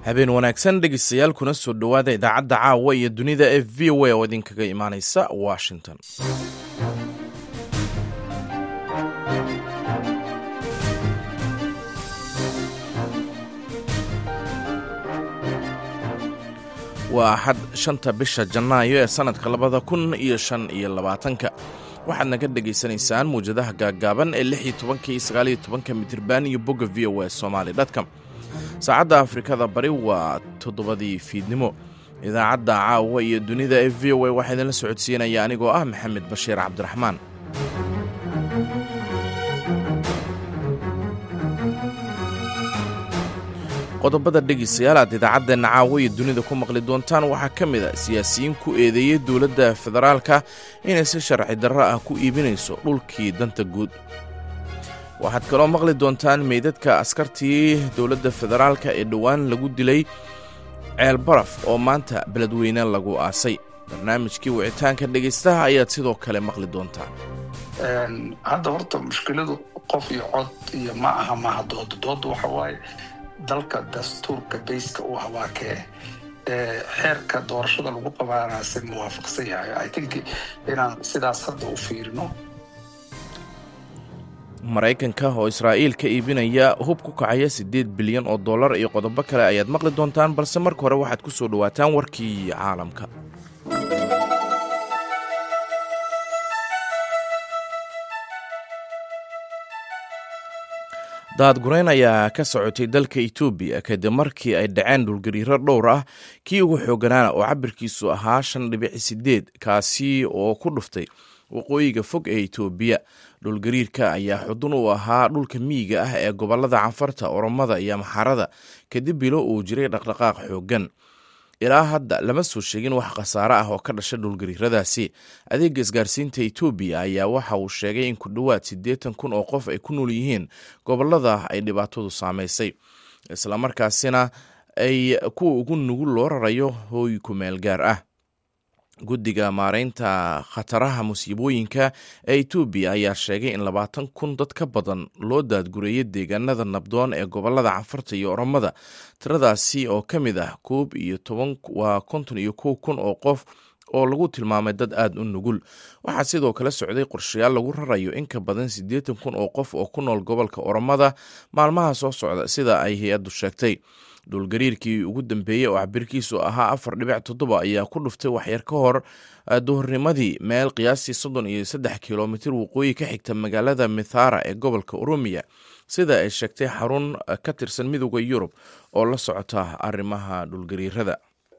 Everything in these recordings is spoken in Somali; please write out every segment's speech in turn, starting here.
habeen wanaagsan dhegeystayaal kuna soo dhowaada idaacadda caawa iyo dunida ee v o a oo idinkaga imaaneysa washington waa axad shanta bisha janaayo ee sannadka labada kun iyo shan iyo labaatanka waxaad naga dhegaysanaysaan muwjadaha gaaggaaban ee lix iyo tobanka iyo sagaal iyo tobanka mitirban iyo bogga v o a somaali dotcom saacadda afrikada bari waa toddobadii fiidnimo idaacadda caawa iyo dunida ee v o a waxaa idinla socodsiinaya anigoo ah maxamed bashiir cabdiraxmaan qodobada dhegeystayaal aad idaacadeenna caawa iyo dunida ku maqli doontaan waxaa ka mid a siyaasiyiin ku eedeeyey dowladda federaalka inay si sharci darro ah ku iibinayso dhulkii danta guud waxaad kaloo maqli doontaan meydadka askartii dowladda federaalka ee dhowaan lagu dilay ceel baraf oo maanta beledweyne lagu aasay barnaamijkii wicitaanka dhegaystaha ayaad sidoo kale maqli doontaan hadda horta mushkiladu qof iyo cod iyo ma aha maaha dooda dooda waxa waaye dalka dastuurka bayska u hawaakee xeerka doorashada lagu qabaanase muwaafaqsan yahay i think inaan sidaas hadda u fiirino maraykanka oo israa'iil ka iibinaya hub ku kacaya siddeed bilyan oo dollar iyo qodobo kale ayaad maqli doontaan balse marka hore waxaad ku soo dhowaataan warkii caalamka daadgurayn ayaa ka socotay dalka etoobiya kadib markii ay dhaceen dhulgariiro dhowr ah kii ugu xooganaana oo cabirkiisu ahaa shan dhibici sideed kaasi oo ku dhuftay waqooyiga fog ee etoobiya dhulgariirka ayaa xudun u ahaa dhulka miyiga ah ee gobolada canfarta oromada iyo maxarada kadib bilo uu jiray dhaqdhaqaaq xooggan ilaa hadda lama soo sheegin wax khasaare ah oo ka dhasha dhulgariiradaasi adeega isgaarsiinta etoobiya ayaa waxa uu sheegay in ku dhowaad siddeetan kun oo qof ay ku nool yihiin gobolada ay dhibaatadu saamaysay islamarkaasina ay kuwa ugu nugul loo rarayo hooy ku meel gaar ah guddiga maareynta khataraha musiibooyinka ee etoobiya ayaa sheegay in labaatan kun dad ka badan loo daadgureeyay deegaanada nabdoon ee gobolada canfarta iyo oromada tiradaasi oo ka mid ah koob iyo toban waa konton iyo kow kun oo qof oo lagu tilmaamay dad aada u nugul waxaa sidoo kale socday qorshayaal lagu rarayo in ka badan siddeetan kun oo qof oo ku nool gobolka oromada maalmaha soo socda sida ay hay-addu sheegtay dhulgariirkii ugu dambeeyey oo cabirkiisu ahaa afar dhibic toddoba ayaa ku dhuftay waxyar ka hor duhurnimadii meel qiyaastii soddon iyo saddex kilomitir waqooyi ka xigta magaalada mithara ee gobolka oromiya sida ay sheegtay xarun ka tirsan midooda yurub oo la socota arrimaha dhulgariirada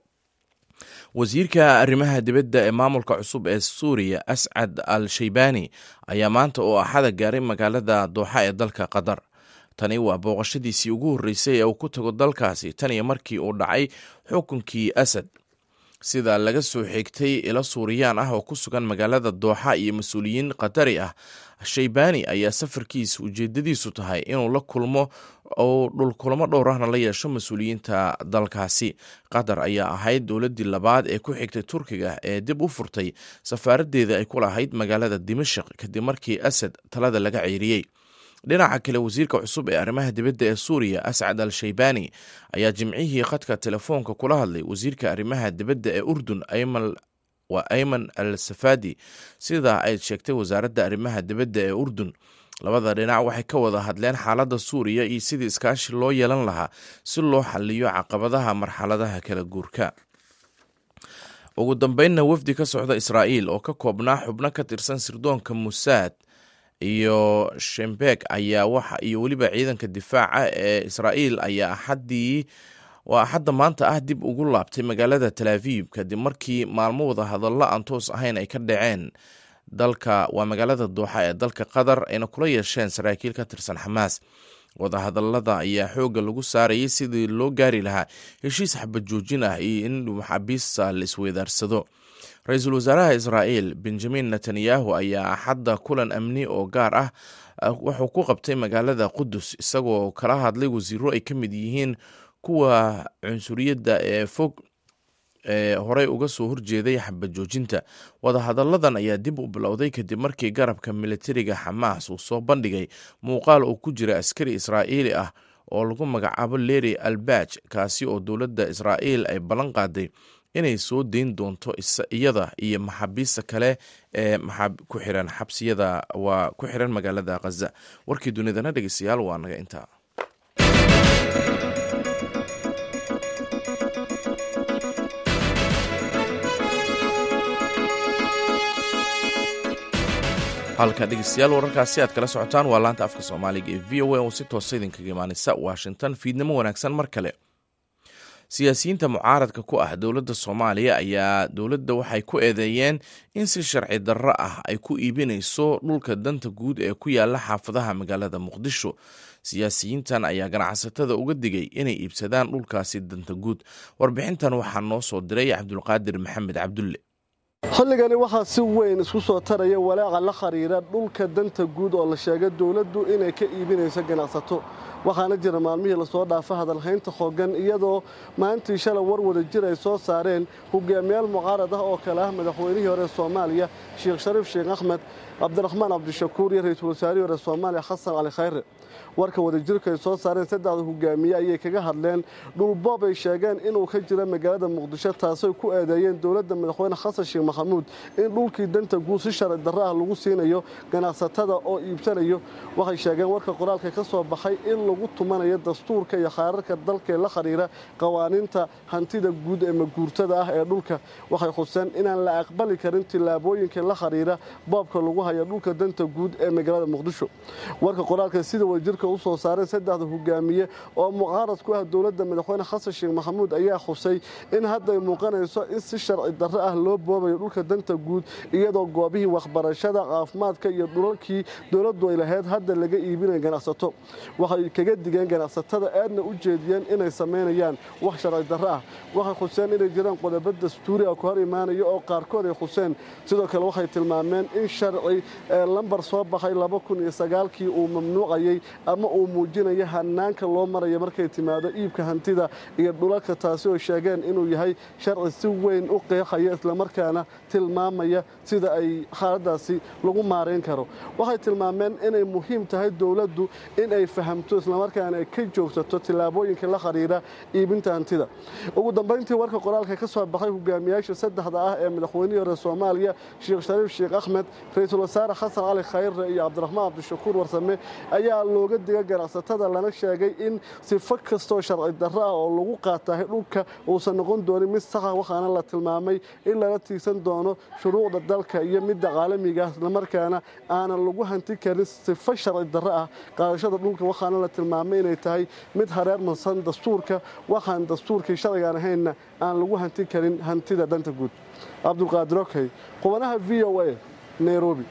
wasiirka arrimaha dibadda ee maamulka cusub ee suuriya ascad al shaybani ayaa maanta oo axada gaaray magaalada dooxa ee dalka qatar tani waa booqashadiisii ugu horreysay ee uu ku tago dalkaasi tan iyo markii uu dhacay xukunkii asad sida laga soo xigtay ilo suuriyaan ah oo ku sugan magaalada dooxa iyo mas-uuliyiin qatari ah shaybani ayaa safarkiisa ujeedadiisu tahay inuu la kulmo oo dhulkulamo dhowr ahna la yeesho mas-uuliyiinta dalkaasi qatar ayaa ahayd dowladdii labaad ee ku xigtay turkiga ee dib u furtay safaaraddeeda ay ku lahayd magaalada dimashik kadib markii asad talada laga ceyriyey dhinaca kale wasiirka cusub ee arrimaha dibadda ee suuriya ascad al shaybani ayaa jimcihii khadka telefoonka kula hadlay wasiirka arrimaha dibadda ee urdun waa ayman al safadi sidaa ay sheegtay wasaaradda arrimaha dibadda ee urdun labada dhinac waxay ka wada hadleen xaaladda suuriya iyo sidii iskaashi loo yeelan lahaa si loo xaliyo caqabadaha marxaladaha kala guurka ugu dambeynna wafdi ka socda israa'iil oo ka koobnaa xubno ka tirsan sirdoonka musaad iyo shembeg ayaa waxa iyo weliba ciidanka difaaca ee israa'iil ayaa axaddii waa axadda maanta ah dib ugu laabtay magaalada talaviib kadib markii maalmo wada hadallo aan toos ahayn ay ka dhaceen dalka waa magaalada dooxa ee dalka qatar ayna kula yeesheen saraakiil ka tirsan xamaas wadahadalada ayaa xoogga lagu saarayay sidii loo gaari lahaa heshiis xabad joojin ah iyo in maxaabiista la isweydaarsado ra-iisul wasaaraha israa'iil benjamin netanyahu ayaa axadda kulan amni oo gaar ah wuxuu ku qabtay magaalada qudus isagoo kala hadlay wasiiro ay ka mid yihiin kuwa cunsuriyadda ee fog ee horey uga soo horjeeday xabad joojinta wadahadalladan ayaa dib u bilowday kadib markii garabka militariga xamaas uu soo bandhigay muuqaal uu ku jira askari israa'iili ah oo lagu magacaabo leri albaj kaasi oo dowladda israa'iil ay ballan qaaday inay soo deyn doonto iyada iyo maxaabiista kale ee ku xiran xabsiyada waa ku xiran magaalada khaza warkii dunidana dhegeystayaal waa naga intaa halka dhegeystayaal wararkaasi aad kala socotaan waa laanta afka soomaaliga ee v o a oo si toosa idinkaga imaaneysa washington fiidnimo wanaagsan mar kale siyaasiyiinta mucaaradka ku ah dowladda soomaaliya ayaa dowladda waxay ku eedeeyeen in si sharci darro ah ay ku iibinayso dhulka danta guud ee ku yaala xaafadaha magaalada muqdisho siyaasiyiintan ayaa ganacsatada uga digay inay iibsadaan dhulkaasi danta guud warbixintan waxaa noo soo diray cabdulqaadir maxamed cabdulle xilligani waxaa si weyn isku soo taraya walaaca la khariira dhulka danta guud oo la sheegay dowladdu inay ka iibinayso ganacsato waxaana jira maalmihii lasoo dhaafa hadalhaynta xoogan iyadoo maalintii shalay war wada jir ay soo saareen hogaamiyaal mucaarad ah oo kale ah madaxweynihii hore soomaaliya sheekh shariif sheekh axmed cabdiraxmaan cabdishakuur iyo ra-iisul wasaarihii hore soomaaliya xasan cali khayre warka wadajirka ay soo saareen saddexda hogaamiye ayay kaga hadleen dhulboob ay sheegeen inuu ka jira magaalada muqdisho taasay ku eedeeyeen dowladda madaxweyne xasan sheekh maxamuud in dhulkii danta guud si sharci darro ah lagu siinayo ganacsatada oo iibsanayo waxay sheegeen warka qoraalka ka soo baxay in lagu tumanayo dastuurka iyo khaararka dalkaee la khariira qawaaniinta hantida guud ee maguurtada ah ee dhulka waxay xuseen inaan la aqbali karin tillaabooyinka la khariira boobka lagu hayo dhulka danta guud ee magaalada muqdisho warka qoraalka sida wadajirka usoo saareen saddexda hogaamiye oo mucaarad ku ah dowladda madaxweyne xasan sheekh maxamuud ayaa xusay in hadday muuqanayso in si sharci darro ah loo boobayo dhulka danta guud iyadoo goobihii waxbarashada caafimaadka iyo dhulalkii dowladdu ay lahayd hadda laga iibinaya ganacsato waxay kaga digeen ganacsatada aadna u jeediyeen inay samaynayaan wax sharci darro ah waxay xuseen inay jiraan qodobo dastuuri ah ku hor imaanaya oo qaarkood ay xuseen sidoo kale waxay tilmaameen in sharci lambar soo baxay kii uu mamnuucayay ama uu muujinayo hanaanka loo maraya markay timaado iibka hantida iyo dhulalka taasi oo sheegeen inuu yahay sharci si weyn u qeexaya islamarkaana tilmaamaya sida ay xaaladaasi lagu maarayn karo waxay tilmaameen inay muhiim tahay dowladdu in ay fahamto islamarkaana ay ka joogsato tillaabooyinka la khariira iibinta hantida ugu dambayntii warka qoraalka ka soo baxay hogaamiyaasha saddexda ah ee madaxweynihii hore soomaaliya sheekh shariif sheekh axmed ra-iisul wasaare xasan cali khayre iyo cabdiraxmaan cabdishakuur warsame ayaa looga diga ganacsatada lana sheegay in sifo kastoo sharci darro ah oo lagu qaatahay dhulka uusan noqon doonin mid saxa waxaana la tilmaamay in lala tiigsan doono shuruucda dalka iyo midda caalamiga islamarkaana aanan lagu hanti karin sifo sharci darro ah qaadashada dhulka waxaana la tilmaamay inay tahay mid hareer marsan dastuurka waxaan dastuurkii sharcigaan ahaynna aan lagu hanti karin hantida danta guud cabdulqaadir okey qubanaha v o a nairobi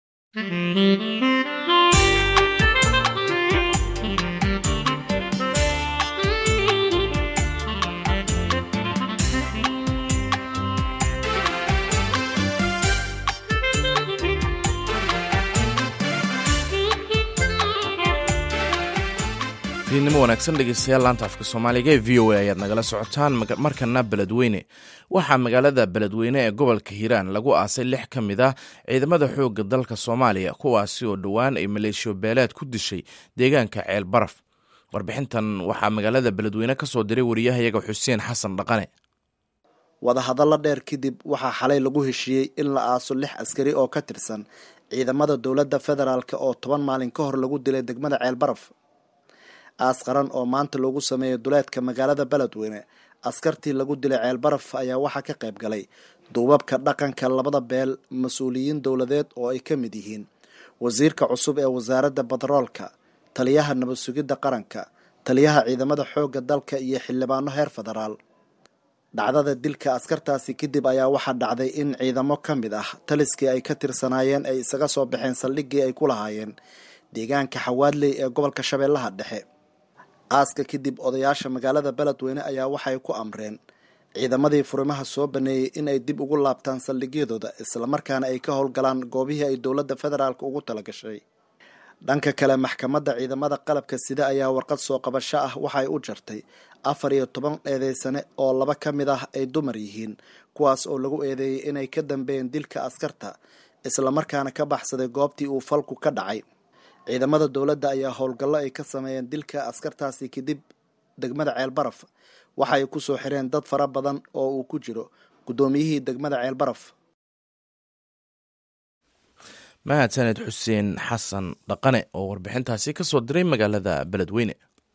fiidnimo wanaagsan dhegeystayaal laanta afka soomaaliga ee v o a ayaad nagala socotaan markana beledweyne waxaa magaalada beledweyne ee gobolka hiiraan lagu aasay lix ka mid ah ciidamada xoogga dalka soomaaliya kuwaasi oo dhowaan ay maleeshiyo beeleed ku dishay deegaanka ceel baraf warbixintan waxaa magaalada beledweyne ka soo diray wariyahayaga xuseen xasan dhaqane wadahadalla dheer kadib waxaa xalay lagu heshiiyey in la aaso lix askari oo ka tirsan ciidamada dowladda federaalk oo toban maalin ka hor lagu dilay degmada ceel baraf aas qaran oo maanta loogu sameeyay duleedka magaalada beledweyne askartii lagu dilay ceel baraf ayaa waxaa ka qayb galay duubabka dhaqanka labada beel mas-uuliyiin dowladeed oo ay ka mid yihiin wasiirka cusub ee wasaaradda badaroolka taliyaha nabad sugidda qaranka taliyaha ciidamada xoogga dalka iyo xildhibaano heer federaal dhacdada dilka askartaasi kadib ayaa waxaa dhacday in ciidamo ka mid ah taliskii ay ka tirsanaayeen ay isaga soo baxeen saldhiggii ay ku lahaayeen deegaanka xawaadley ee gobolka shabeellaha dhexe aaska kadib odayaasha magaalada beledweyne ayaa waxay ku amreen ciidamadii furimaha soo baneeyey in ay dib ugu laabtaan saldhigyadooda islamarkaana ay ka howlgalaan goobihii ay dowladda federaalk ugu talagashay dhanka kale maxkamadda ciidamada qalabka sida ayaa warqad soo qabasho ah waxay u jartay afar iyo toban eedeysane oo laba ka mid ah ay dumar yihiin kuwaas oo lagu eedeeyey inay ka dambeeyeen dilka askarta islamarkaana ka baxsaday goobtii uu falku ka dhacay ciidamada dowladda ayaa howlgallo ay ka sameeyeen dilka askartaasi kadib degmada ceelbaraf waxa ay ku soo xireen dad fara badan oo uu ku jiro guddoomiyihii degmada ceelbaraf mahadsaned xuseen xasan dhaqane oo warbixintaasi ka soo diray magaalada beledweyne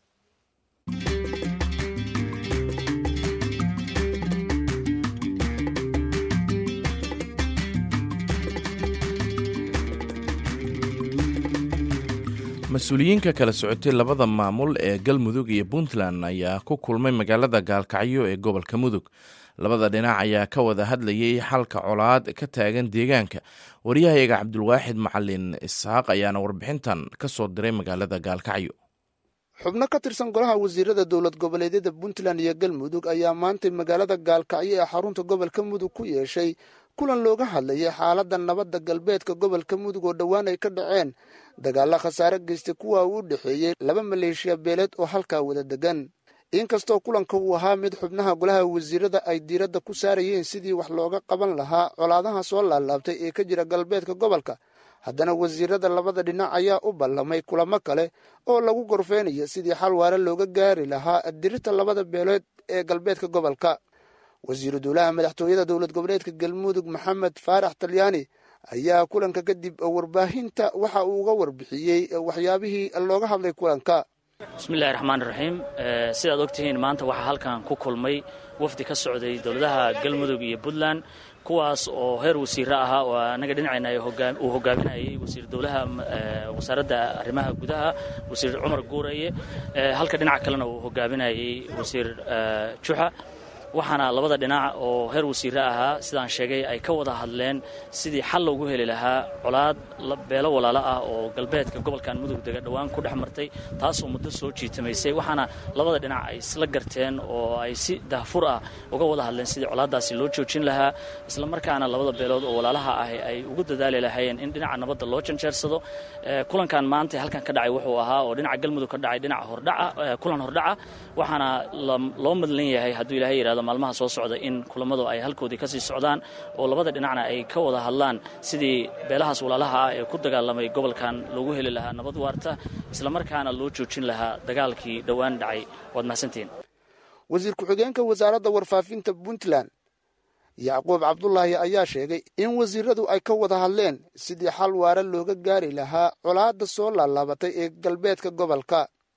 mas-uuliyiinka kala socotay labada maamul ee galmudug iyo puntland ayaa ku kulmay magaalada gaalkacyo ee gobolka mudug labada dhinac ayaa ka wada hadlayay xalka colaad ka taagan deegaanka waryahayaga cabdulwaaxid macalin isxaaq ayaana warbixintan ka soo diray magaalada gaalkacyo xubno ka tirsan golaha wasiirada dowlad goboleedyada puntland iyo galmudug ayaa maantay magaalada gaalkacyo ee xarunta gobolka mudug ku yeeshay kulan looga hadlayay xaaladda nabadda galbeedka gobolka mudug oo dhowaan ay ka dhaceen dagaalla khasaare geystay kuwa uu u dhexeeyey laba maleeshiya beeleed oo halkaa wada degan inkastoo kulanka uu ahaa mid xubnaha golaha wasiirada ay diiradda ku saarayeen sidii wax looga qaban lahaa colaadaha soo laalaabtay ee ka jira galbeedka gobolka haddana wasiirada labada dhinac ayaa u ballamay kulamo kale oo lagu gorfeynayo sidii xal waare looga gaari lahaa dirirta labada beeleed ee galbeedka gobolka wasiiru dowlaha madaxtooyada dowlad goboleedka galmudug maxamed faarax talyaani ayaa kulanka kadib warbaahinta waxa uu uga warbixiyey waxyaabihii looga hadlay kulanka bismillahi raxmaan raxiim sidaad ogtihiin maanta waxaa halkan ku kulmay wafdi ka socday dowladaha galmudug iyo puntland kuwaas oo heer wasiiro ahaa oo anaga dhinacayna uu hogaaminayay wasiir dowlaha wasaaradda arrimaha gudaha wasiir cumar guuraye halka dhinaca kalena uu hogaaminayay wasiir juxa waxaana labada dhinac oo heer wasiire ahaa sidaan sheegay ay ka wada hadleen sidii xal loogu heli lahaa colaad beelo walaalo ah oo galbeedka gobolkan mudug dega dhowaan ku dhex martay taasoo muddo soo jiitamaysay waxaana labada dhinac ay isla garteen oo ay si dahfur ah uga wada hadleen sidii colaaddaasi loo joojin lahaa islamarkaana labada beelood oo walaalaha ah ay ugu dadaali lahaayeen in dhinaca nabadda loo janjeersado kulankan maanta halkan ka dhacay wuxuu ahaa oo dhinaca galmudug ka dhacay dhinaca hordhaca kulan hordhaca waxaana loo madlan yahay hadduu ilahay yidhahdo maalmaha soo socda in kulamadu ay halkoodii kasii socdaan oo labada dhinacna ay ka wada hadlaan sidii beelahaas walaalaha ah ee ku dagaalamay gobolkan loogu heli lahaa nabad waarta islamarkaana loo joojin lahaa dagaalkii dhowaan dhacay waad mahadsantihiin wasiir ku-xigeenka wasaaradda warfaafinta puntland yacquub cabdulaahi ayaa sheegay in wasiiradu ay ka wada hadleen sidii xal waare looga gaari lahaa colaadda soo laalaabatay ee galbeedka gobolka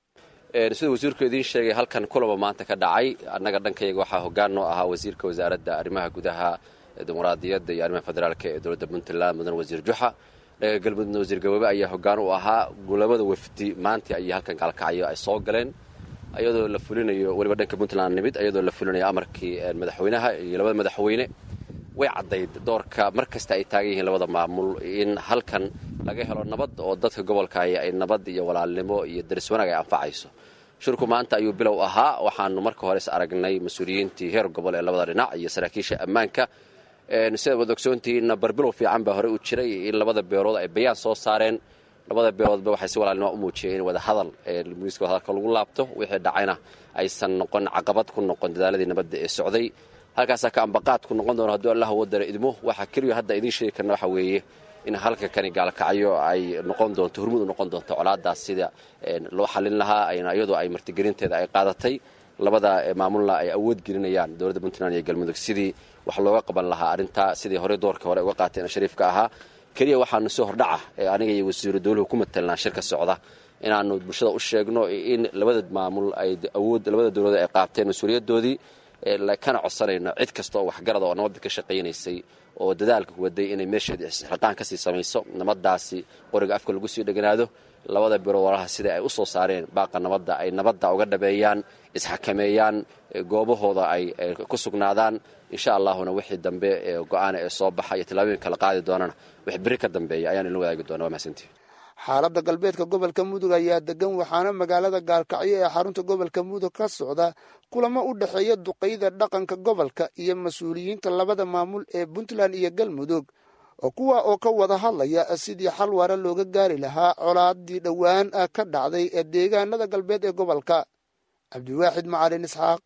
sida wasiirku idiin sheegay halkan kulaba maanta ka dhacay annaga dhankayga waxaa hoggaan noo ahaa wasiirka wasaaradda arrimaha gudaha dimuqraadiyadda iyo arrimaha federaalka ee dowladda puntland mudan wasiir juxa dhaga galmudugna wasiir gaboobe ayaa hoggaan u ahaa labada wafdi maanta ayay halkan gaalkacyo ay soo galeen iyadoo la fulinayo weliba dhanka puntland nimid iyadoo la fulinayo amarkii madaxweynaha iyo labada madaxweyne way caddayd doorka mar kasta ay taagan yihiin labada maamul in halkan laga helo nabad oo dadka gobolka ay nabad iyo walaalnimo iyo daris wanaag ay anfacayso shirku maanta ayuu bilow ahaa waxaanu marka hore is aragnay mas-uuliyiintii heer gobol ee labada dhinac iyo saraakiisha ammaanka sidaad wad ogsoontihiinna barbilow fiican baa hore u jiray in labada beelood ay bayaan soo saareen labada beeloodba waxay si walaalnimo u muujiyeen in wada hadal miiska wadahadalka lagu laabto wixii dhacayna aysan noqon caqabad ku noqon dadaaladii nabadda ee socday halkaasaa ka ambaqaad ku noqon doono hadduu allah wadara idmo waxaa keliya hadda idiin sheegi karna waxa weeye in halka kani gaalkacyo ay noqon doonto hormud u noqon doonto colaadaas sida loo xallin lahaa iyadoo ay martigelinteeda ay qaadatay labada maamulna ay awood gelinayaan dowladda puntland iyo galmudug sidii wax looga qaban lahaa arrintaa sidii horey doorka hore uga qaateen shariifka ahaa keliya waxaanu si hordhaca aniga iyo wasiiru dowluhu ku matelnaa shirka socda inaanu bulshada u sheegno in labada maamul ay awood labada dowladood ay qaateen mas-uuliyadoodii kana codsanayno cid kasta oo waxgarada oo nabadda ka shaqaynaysay oo dadaalka waday inay meesheeda isxilqaan kasii samayso nabadaasi qoriga afka lagu sii dheganaado labada biro walaalaha sida ay u soo saareen baaqa nabadda ay nabadda uga dhabeeyaan isxakameeyaan goobahooda ay ku sugnaadaan insha allahuna wixii dambe go-aana ee soo baxa iyo tillaabooyin kala qaadi doonana wix beri ka dambeeya ayaan idin wadaagi doona waa mahadsantihi xaaladda galbeedka gobolka mudug ayaa degan waxaana magaalada gaalkacyo ee xarunta gobolka mudug ka socda kulamo u dhexeeya duqayda dhaqanka gobolka iyo mas-uuliyiinta labada maamul ee puntland iyo galmudug oo kuwa oo ka wada hadlaya sidii xal waare looga gaari lahaa colaadii dhowaan ka dhacday ee deegaanada galbeed ee gobolka cabdiwaaxid macalin isxaaq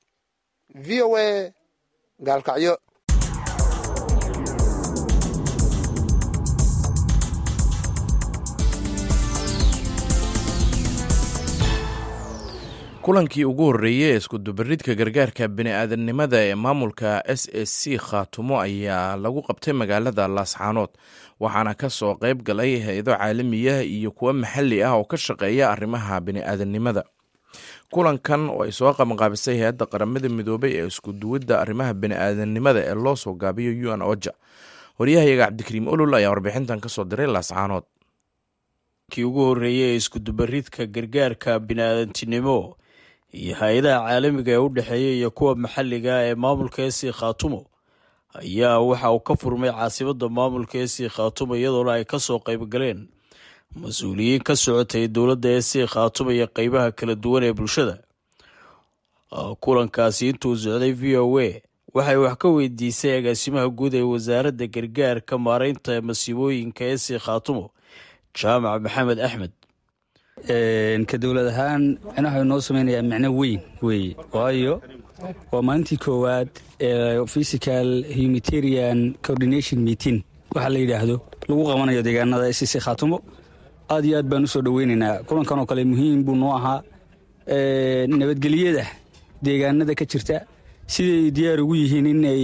v o a gaalkacyo kulankii ugu horreeyey ee iskudubaridka gargaarka bini-aadamnimada ee maamulka s s c khaatumo ayaa lagu qabtay magaalada laascaanood waxaana ka soo qayb galay hay-ado caalamiya iyo kuwo maxalli ah oo ka shaqeeya arrimaha bini-aadamnimada kulankan oo ay soo qabanqaabisay hay-adda qaramada midoobay ee iskuduwidda arrimaha bini-aadamnimada ee loo soo gaabiyo u n oja waryahayaga cabdikariim olol ayaa warbixintan kasoo diray laascaanood kii ugu horreeyey ee iskudubaridka gargaarka bini-aadantinimo iyo hay-adaha caalamiga ee u dhexeeya iyo kuwa maxalliga ee maamulka esi khaatumo ayaa waxa uu ka furmay caasimadda maamulka esi khaatumo iyadoona ay kasoo qaybgaleen mas-uuliyiin ka socotay dowladda esi khaatumo iyo qeybaha kala duwan ee bulshada kulankaasi intuu socday v o a waxay wax ka weydiisay agaasimaha guud ee wasaaradda gargaarka maareynta masiibooyinka esi khaatumo jaamac maxamed axmed ka dowlad ahaan micnaha inoo samaynayaa micno weyn weeye waayo waa maalintii koowaad ee physical humanitarian coordination meeting waxaa la yidhaahdo lagu qabanayo deegaanada s c khaatumo aad iyo aad baan usoo dhoweynaynaa kulankan oo kale muhiim buu noo ahaa nabadgelyada deegaanada ka jirta siday diyaar ugu yihiin inay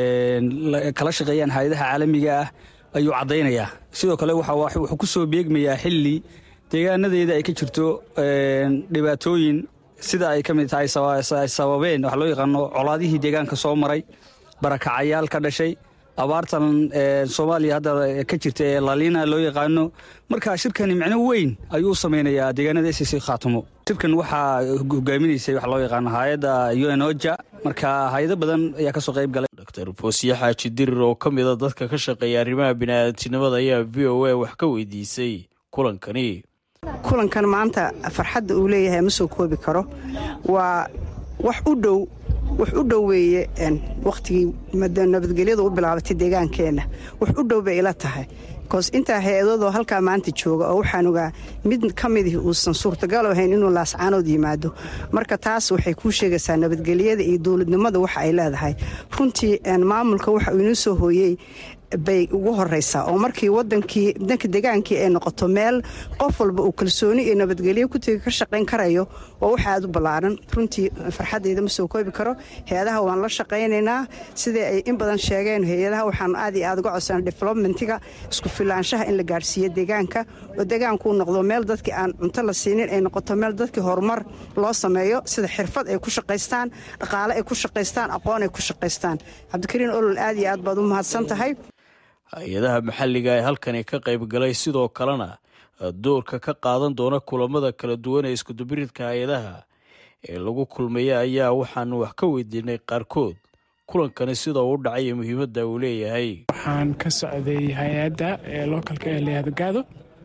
kala shaqeeyaan hay-adaha caalamiga ah ayuu caddaynayaa sidoo kale wuxuu ku soo beegmayaa xilli deegaanadeeda ay ka jirto dhibaatooyin sida ay ka mid tahay ay sababeen wax loo yaqaano colaadihii deegaanka soo maray barakacayaal ka dhashay abaartan soomaaliya hadda ka jirta ee laliina loo yaqaano marka shirkani micno weyn ayuu u samaynayaa deegaanada s c khaatumo shirkan waxaa hogaaminaysay wax loo yaqaano hay-adda u n oja marka hay-ado badan ayaa kasoo qayb galay dr foosiye xaaji dirir oo ka mida dadka ka shaqeeya arrimaha biniaadantinimada ayaa v o a wax ka weydiisay kulankani kulankan maanta farxadda uu leeyahay ma soo koobi karo waa wax u dhow wax u dhow weeye wakhtigii nabadgelyadu u bilaabatay deegaankeenna wax u dhow bay ila tahay bikoos intaa hay-adoodoo halkaa maanta jooga oo waxaan ogaa mid ka midih uusan suurtagal ahayn inuu laascaanood yimaado marka taas waxay kuu sheegaysaa nabadgelyada iyo dowladnimada waxa ay leedahay runtii maamulka waxa uu inoo soo hooyey bay ugu horeysaa oo markii wadankii danka degaankii ay noqoto meel qof walba uu kalsooni iyo nabadgelyo kutegi ka shaqayn karayo waa wax aad u ballaaran runtii farxaddayda ma soo koobi karo hay-adaha waan la shaqaynaynaa sidai ay in badan sheegeen hay-adaha waxaan aad iyo aad uga codsana developmentiga isku filaanshaha in la gaadhsiiyo deegaanka oo deegaankuu noqdo meel dadkii aan cunto la siinin ay noqoto meel dadkii horumar loo sameeyo sida xirfad ay ku shaqaystaan dhaqaale ay ku shaqaystaan aqoon ay ku shaqaystaan cabdikariin olol aad iyo aad baad u mahadsan tahay hay-adaha maxalliga ee halkani ka qayb galay sidoo kalena doorka ka qaadan doona kulamada kala duwan ee iskudubiridka hay-adaha ee lagu kulmaya ayaa waxaanu wax ka weydiinay qaarkood kulankani sida uu dhacay iyo muhiimadda uu leeyahay waxaan ka socday hay-adda ee localka ee layihahdo gaado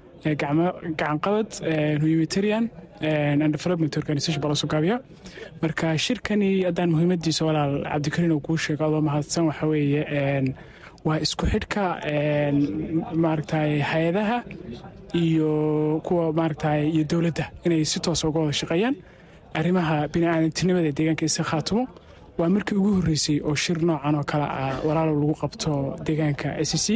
gacanqabad humanitarian and development organization baa lasoo gaabiya marka shirkani haddaan muhiimadiisa walaal cabdikariin uu kuu sheego adoo mahadsan waxa weeye waa isku xidhka maaragtay hay-adaha iyo kuwa maaragtay iyo dowladda inay si toosa uga wada shaqeeyaan arrimaha bini-aadantinimada ee deegaanka isa khaatumo waa markii ugu horreysay oo shir noocan oo kale ah walaalow lagu qabto deegaanka s c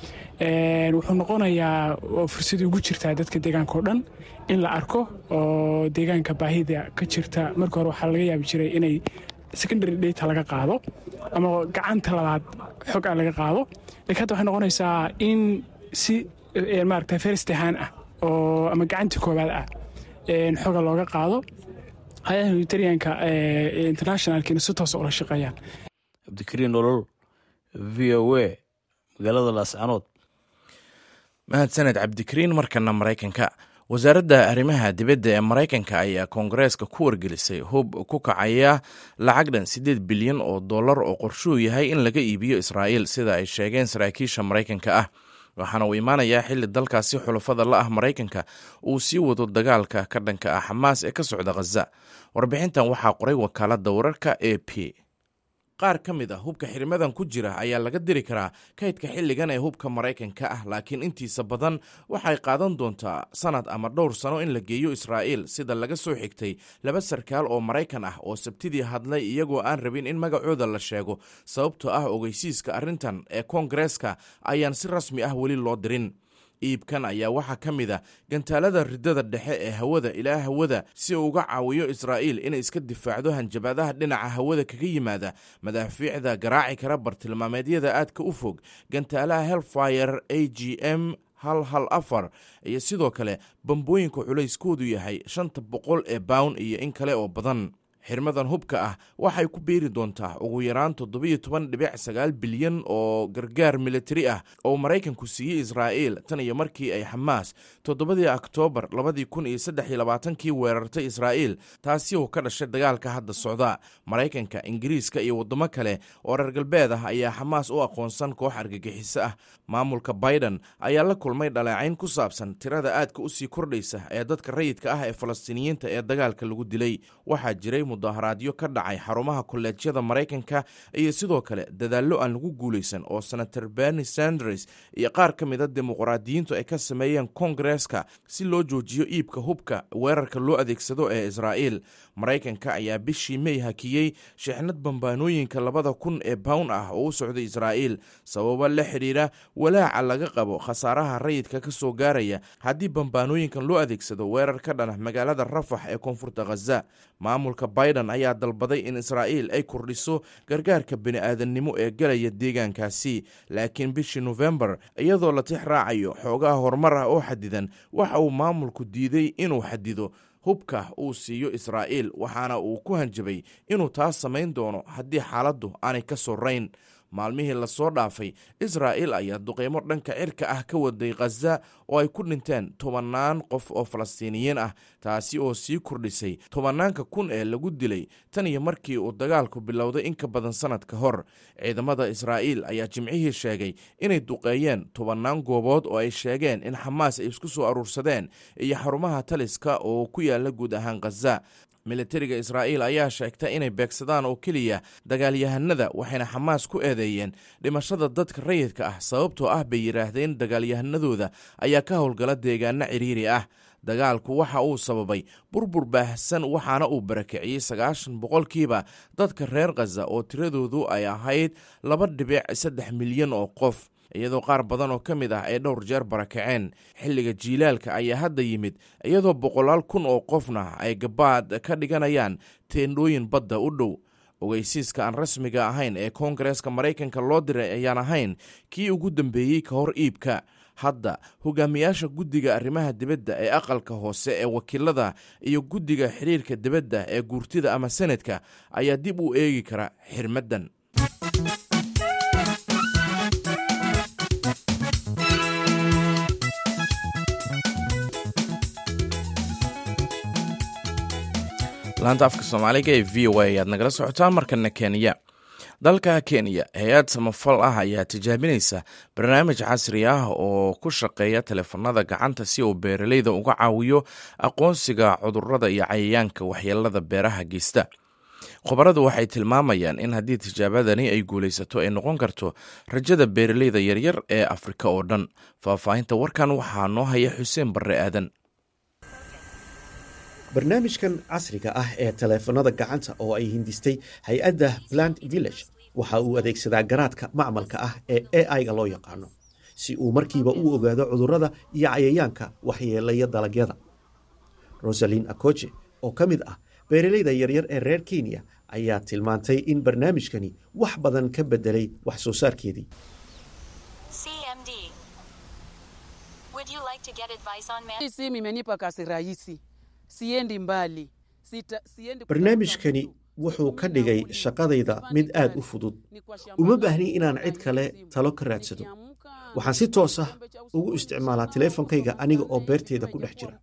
wuxuu noqonayaa oo fursad ugu jirtaa dadka deegaanka oo dhan in la arko oo deegaanka baahida ka jirta marka hore waxaa laga yaabi jiray inay secondary data laga qaado ama gacanta labaad xog a laga qaado lakiin hadda waxay noqonaysaa in si maaragta first ahaan ah oo ama gacantii koowaad ah xoga looga qaado hay-adaha humanitarianka internationalkiina si toosa ula shaqeeyaan cabdikariin nolol v o a magaalada laascanood mahadsaned cabdikariin markana maraykanka wasaaradda arrimaha dibadda ee maraykanka ayaa koongareeska ku wargelisay hub ku kacaya lacag dhan siddeed bilyan oo dollar oo qorshuhu yahay in laga iibiyo israa'iil sida ay sheegeen saraakiisha maraykanka ah waxaana uu imaanayaa xilli dalkaasi xulafada la ah maraykanka uu sii wado dagaalka ka dhanka ah xamaas ee ka socda khaza warbixintan waxaa qoray wakaaladda wararka e p qaar ka mid ah hubka xirimadan ku jira ayaa laga diri karaa kaydka xilligan ee hubka maraykanka ah laakiin intiisa badan waxay qaadan doontaa sanad ama dhowr sano in la geeyo israa'iil sida laga soo xigtay laba sarkaal oo maraykan ah oo sabtidii hadlay iyagoo aan rabin in magacooda la sheego sababtoo ah ogeysiiska arrintan ee koongareeska ayaan si rasmi ah weli loo dirin iibkan ayaa waxaa ka mid a gantaalada ridada dhexe ee hawada ilaa hawada si uu uga caawiyo israa'iil inay iska difaacdo hanjabaadaha dhinaca hawada kaga yimaada madaafiicda garaaci kara bartilmaameedyada aadka u fog gantaalaha helfire a g m hal hal afar iyo sidoo kale bambooyinka culayskoodu yahay shanta boqol ee bawn iyo in kale oo badan xirmadan hubka ah waxay ku beeri doontaa ugu yaraan toddobiyo toban dhibic sagaal bilyan oo gargaar militari ah oo maraykanku siiyey israa'iil tan iyo markii ay xamaas toddobadii oktoobar labadii kun iyo saddex iyo labaatankii weerartay israa'iil taasi oo ka dhashay dagaalka hadda socda maraykanka ingiriiska iyo waddamo kale oo reer galbeed ah ayaa xamaas u aqoonsan koox argagixiso ah maamulka biden ayaa la kulmay dhaleecayn ku saabsan tirada aadka u sii kordhaysa ee dadka rayidka ah ee falastiiniyiinta ee dagaalka lagu dilay waxaa jiray mudaharaadyo ka dhacay xarumaha kolleejyada maraykanka iyo sidoo kale dadaallo aan lagu guulaysan oo senator berni sanders iyo qaar ka mida dimuqraadiyiintu ay ka sameeyeen kongareska si loo joojiyo iibka hubka weerarka loo adeegsado ee israa'iil maraykanka ayaa bishii mey hakiyey shixnad bambaanooyinka labada kun ee bawn ah oo u socday israa'iil sababo la xidhiira walaaca laga qabo khasaaraha rayidka ka soo gaaraya haddii bambaanooyinkan loo adeegsado weerar ka dhana magaalada rafax ee koonfurta khaza maamulka biden ayaa dalbaday in israa'iil ay kordhiso gargaarka bini'aadannimo ee galaya deegaankaasi laakiin bishii nofembar iyadoo la tix raacayo xoogaha horumar ah oo xadidan waxa uu maamulku diiday inuu xadido hubka uu siiyo israa'iil waxaana uu ku hanjabay inuu taas samayn doono haddii xaaladdu aanay ka sorayn maalmihii lasoo dhaafay israa'iil ayaa duqeymo dhanka cirka ah ka waday khaza oo ay ku dhinteen tobannaan qof oo falastiiniyiin ah taasi oo sii kordhisay tobannaanka kun ee lagu dilay tan iyo markii uu dagaalku bilowday in ka badan sannad ka hor ciidamada israa'iil ayaa jimcihii sheegay inay duqeeyeen tobannaan goobood oo ay sheegeen in xamaas ay isku soo aruursadeen iyo xarumaha taliska oo ku yaala guud ahaan khaza militariga israa'iil ayaa sheegta inay beegsadaan oo keliya dagaalyahanada waxayna xamaas ku eedeeyeen dhimashada dadka rayidka ah sababtoo ah bay yidhaahdeen dagaalyahanadooda ayaa ka howlgala deegaano ciriiri ah dagaalku waxa uu sababay burbur baahsan waxaana uu barakiciyey sagaashan boqolkiiba dadka reer khaza oo tiradoodu ay ahayd laba dhibic saddex milyan oo qof iyadoo qaar badan oo ka mid ah ay dhowr jeer barakaceen xilliga jiilaalka ayaa hadda yimid iyadoo boqolaal kun oo qofna ay gabaad ka dhiganayaan teendhooyin badda u dhow ogeysiiska aan rasmiga ahayn ee koongareeska maraykanka loo diray ayaan ahayn kii ugu dambeeyey ka hor iibka hadda hogaamiyaasha guddiga arrimaha dibadda ee aqalka hoose ee wakiilada iyo guddiga xiriirka dibadda ee guurtida ama senadka ayaa dib u eegi kara xirmaddan laanta afka soomaaliga ee v o a ayaad nagala socotaan markana kenya dalka kenya hay-ad samafal ah ayaa tijaabinaysa barnaamij casri ah oo ku shaqeeya teleefanada gacanta si uu beeraleyda uga caawiyo aqoonsiga cudurada iyo cayayaanka waxyeelada beeraha geysta khubaradu waxay tilmaamayaan in haddii tijaabadani ay guulaysato ay noqon karto rajada beeraleyda yaryar ee afrika oo dhan faahfaahinta warkan waxaa noo haya xuseen barre aadan barnaamijkan casriga ah ee taleefanada gacanta oo ay hindistay hay-adda plant village waxa uu adeegsadaa garaadka macmalka ah ee a i-ga loo yaqaano si uu markiiba u ogaado cudurrada iyo cayayaanka waxyeelaya dalagyada rosalin akoje oo ka mid ah beeraleyda yaryar ee reer kenya ayaa tilmaantay in barnaamijkani wax badan ka bedelay wax soo saarkeedii barnaamijkani wuxuu ka dhigay shaqadayda mid aad u fudud uma baahni inaan cid kale talo ka raadsado waxaan si toos ah ugu isticmaalaa teleefonkayga aniga oo beerteeda ku dhex jira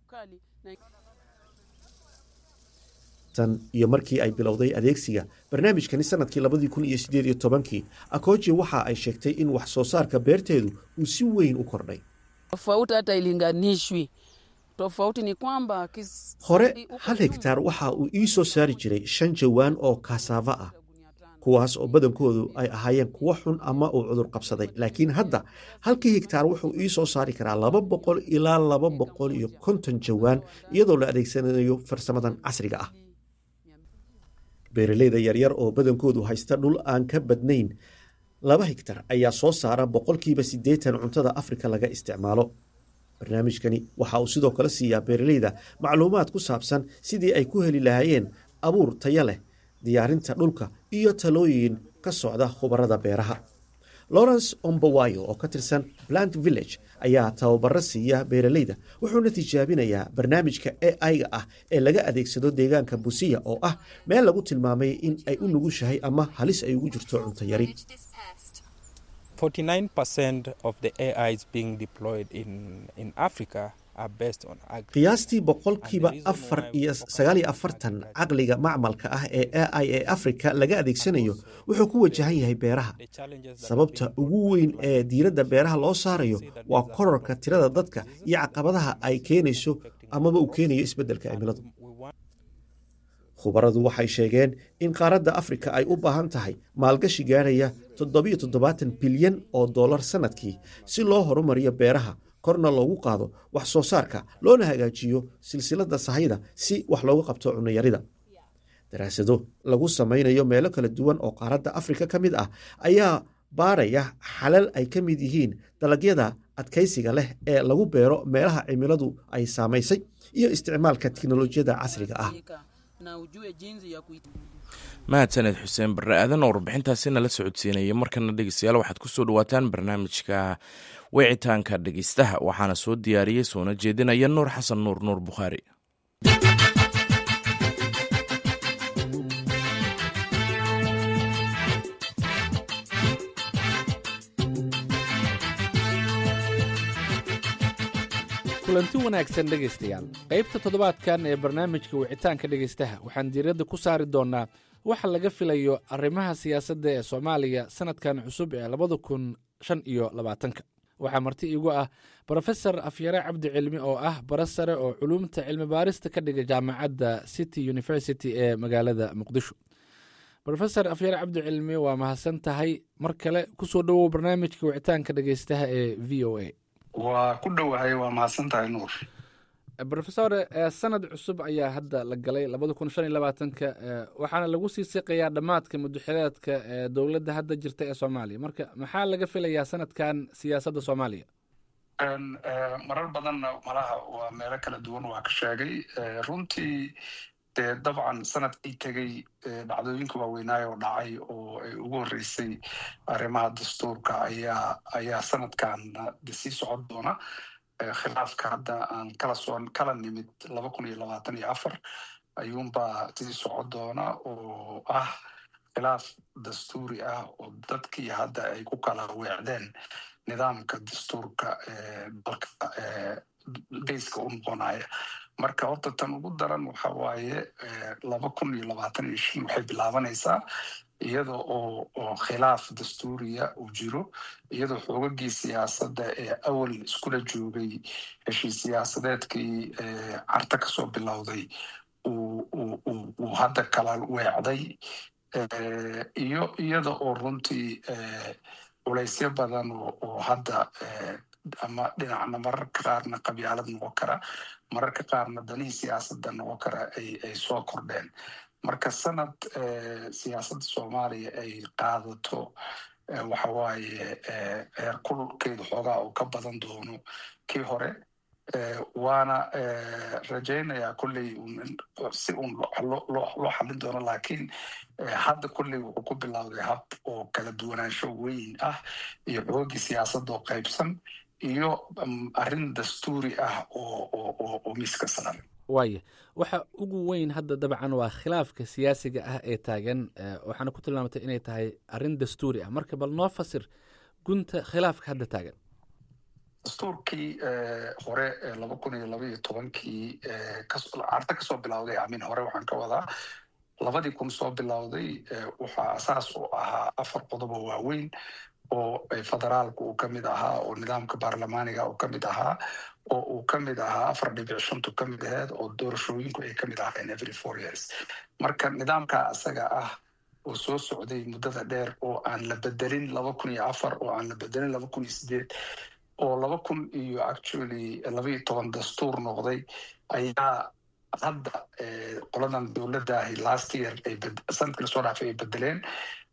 tan iyo markii ay bilowday adeegsiga barnaamijkani sanadkii labadii kun iyo sideed iyo tobankii akoji waxa ay sheegtay in wax soo saarka beerteedu uu si weyn u kordhay hore hal hegtaar waxa uu ii soo saari jiray shan jawaan oo kasaava ah kuwaas oo badankoodu ay ahaayeen kuwo xun ama uu cudur qabsaday laakiin hadda halkii hegtaar wuxuu ii soo saari karaa laba boqol ilaa laba boqol iyo konton jawaan iyadoo la adeegsanayo farsamadan casriga ah beeraleyda yaryar oo badankoodu haysta dhul aan ka badnayn laba hegtar ayaa soo saara boqolkiiba siddeetan cuntada afrika laga isticmaalo barnaamijkani waxa uu sidoo kale siiyaa beeraleyda macluumaad ku saabsan sidii ay ku heli lahaayeen abuur taya leh diyaarinta dhulka iyo talooyin ka socda khubarada beeraha lawrence ombawayo oo ka tirsan plant village ayaa tababaro siiya beeraleyda wuxuuna tijaabinayaa barnaamijka a i-ga ah ee laga adeegsado deegaanka busiya oo ah meel lagu tilmaamay in ay u nugushahay ama halis ay ugu jirto cunto yari qiyaastii boqolkiiba afar iyo sagaal iyo afartan caqliga macmalka ah ee a i ee africa laga adeegsanayo wuxuu ku wajahan yahay beeraha sababta ugu weyn ee diiradda beeraha loo saarayo waa kororka tirada dadka iyo caqabadaha ay keenayso amaba uu keenayo isbeddelka cimiladu khubaradu waxay sheegeen in qaaradda afrika ay u baahan tahay maalgashi gaarhaya toddobiyo toddobaatan bilyan oo dollar sannadkii si loo horumariyo beeraha korna loogu qaado wax soo saarka loona hagaajiyo silsiladda sahayda si wax looga qabto cunayarida daraasado lagu samaynayo meelo kala duwan oo qaaradda afrika ka mid ah ayaa baaraya xalal ay ka mid yihiin dalagyada adkaysiga leh ee lagu beero meelaha cimiladu ay saamaysay iyo isticmaalka tiknolojiyadda casriga ah mahadsaned xuseen barre aadan oo warbixintaasi nala socodsiinaya markana dhegeystayaal waxaad ku soo dhawaataan barnaamijka wicitaanka dhegeystaha waxaana soo diyaariyey soona jeedinaya nuur xasan nuur nuur bukhaari kulanti wanaagsan dhegaystayaal qaybta toddobaadkan ee barnaamijka wicitaanka dhegaystaha waxaan diiradda ku saari doonnaa waxa laga filayo arrimaha siyaasadda ee soomaaliya sannadkan cusub ee labada kun shan iyo labaatanka waxaa marti iigu ah brofesor afyare cabdi cilmi oo ah bara sare oo culuumta cilmi baarista ka dhiga jaamacadda city university ee magaalada muqdisho rofesor afyare cabdi cilmi waa mahadsan tahay mar kale kusoo dhowow barnaamijka wicitaanka dhegeystaha ee v o a waa ku dhowahay waa mahadsan tahay nuur rofesor sanad cusub ayaa hadda la galay labada kun shan iyo labaatanka waxaana lagu sii siqayaa dhammaadka mudaxileedka ee dowladda hadda jirta ee soomaaliya marka maxaa laga filayaa sanadkan siyaasadda soomaaliya marar badanna malaha waa meelo kala duwan waa ka sheegay runtii dee dabcan sanadkii tegey dhacdooyinka waaweynaayo oo dhacay oo ay ugu horreysay arrimaha dastuurka ayaa ayaa sanadkan sii socon doona khilaafka hadda aan kala soo kala nimid laba kun iyo labaatan iyo afar ayuunbaa sii socon doona oo ah khilaaf dastuuri ah oo dadkii hadda ay ku kala weecdeen nidaamka dastuurka dalka geyska u noqonaya marka horta tan ugu daran waxa waaye laba kun iyo labaatan iyo shan waxay bilaabanaysaa iyada oo oo khilaaf dastuuriya uu jiro iyadoo xoogagii siyaasadda ee awal iskula joogay heshiis siyaasadeedkii carta kasoo bilowday uu hadda kala weecday iyo iyada oo runtii culaysyo badan oo hadda ama dhinacna mararka qaarna qabyaalad noqon kara mararka qaarna danihii siyaasadda noqon kara ay soo kordheen marka sanad siyaasadda soomaaliya ay qaadato waxa waaye heer kulkeedu xoogaa uu ka badan doono kii hore waana rajaynayaa kolley si uun loo xallin doono laakiin hadda kolley wuxuu ku bilowday hab oo kala duwanaansho weyn ah iyo xoogii siyaasadda oo qaybsan iyo arrin dastuuri ah oo miiska saaran waaya waxa ugu weyn hadda dabcan waa khilaafka siyaasiga ah ee taagan waxaana ku tilmaamatay inay tahay arrin dastuuri ah marka bal noo fasir gunta khilaafka hadda taagan dastuurkii hore laba kun iyo laba iyo tobankii carta kasoo bilowday amin hore waxaan ka wadaa labadii kun soo bilowday waxaa asaas u ahaa afar qodobo waaweyn oo federaalku uu ka mid ahaa oo nidaamka baarlamaaniga uu ka mid ahaa oo uu ka mid ahaa afar dhibic shantu ka mid aheed oo doorashooyinku ay ka mid ahaayeen every four years marka nidaamka asaga ah oo soo socday muddada dheer oo aan la bedelin laba kun iyo afar oo aan la bedelin laba kun iyo sideed oo laba kun iyo actually laba iyo toban dastuur noqday ayaa hadda qoladan dowladda ahi last year ay sanadkii lasoo dhaafay ay bedeleen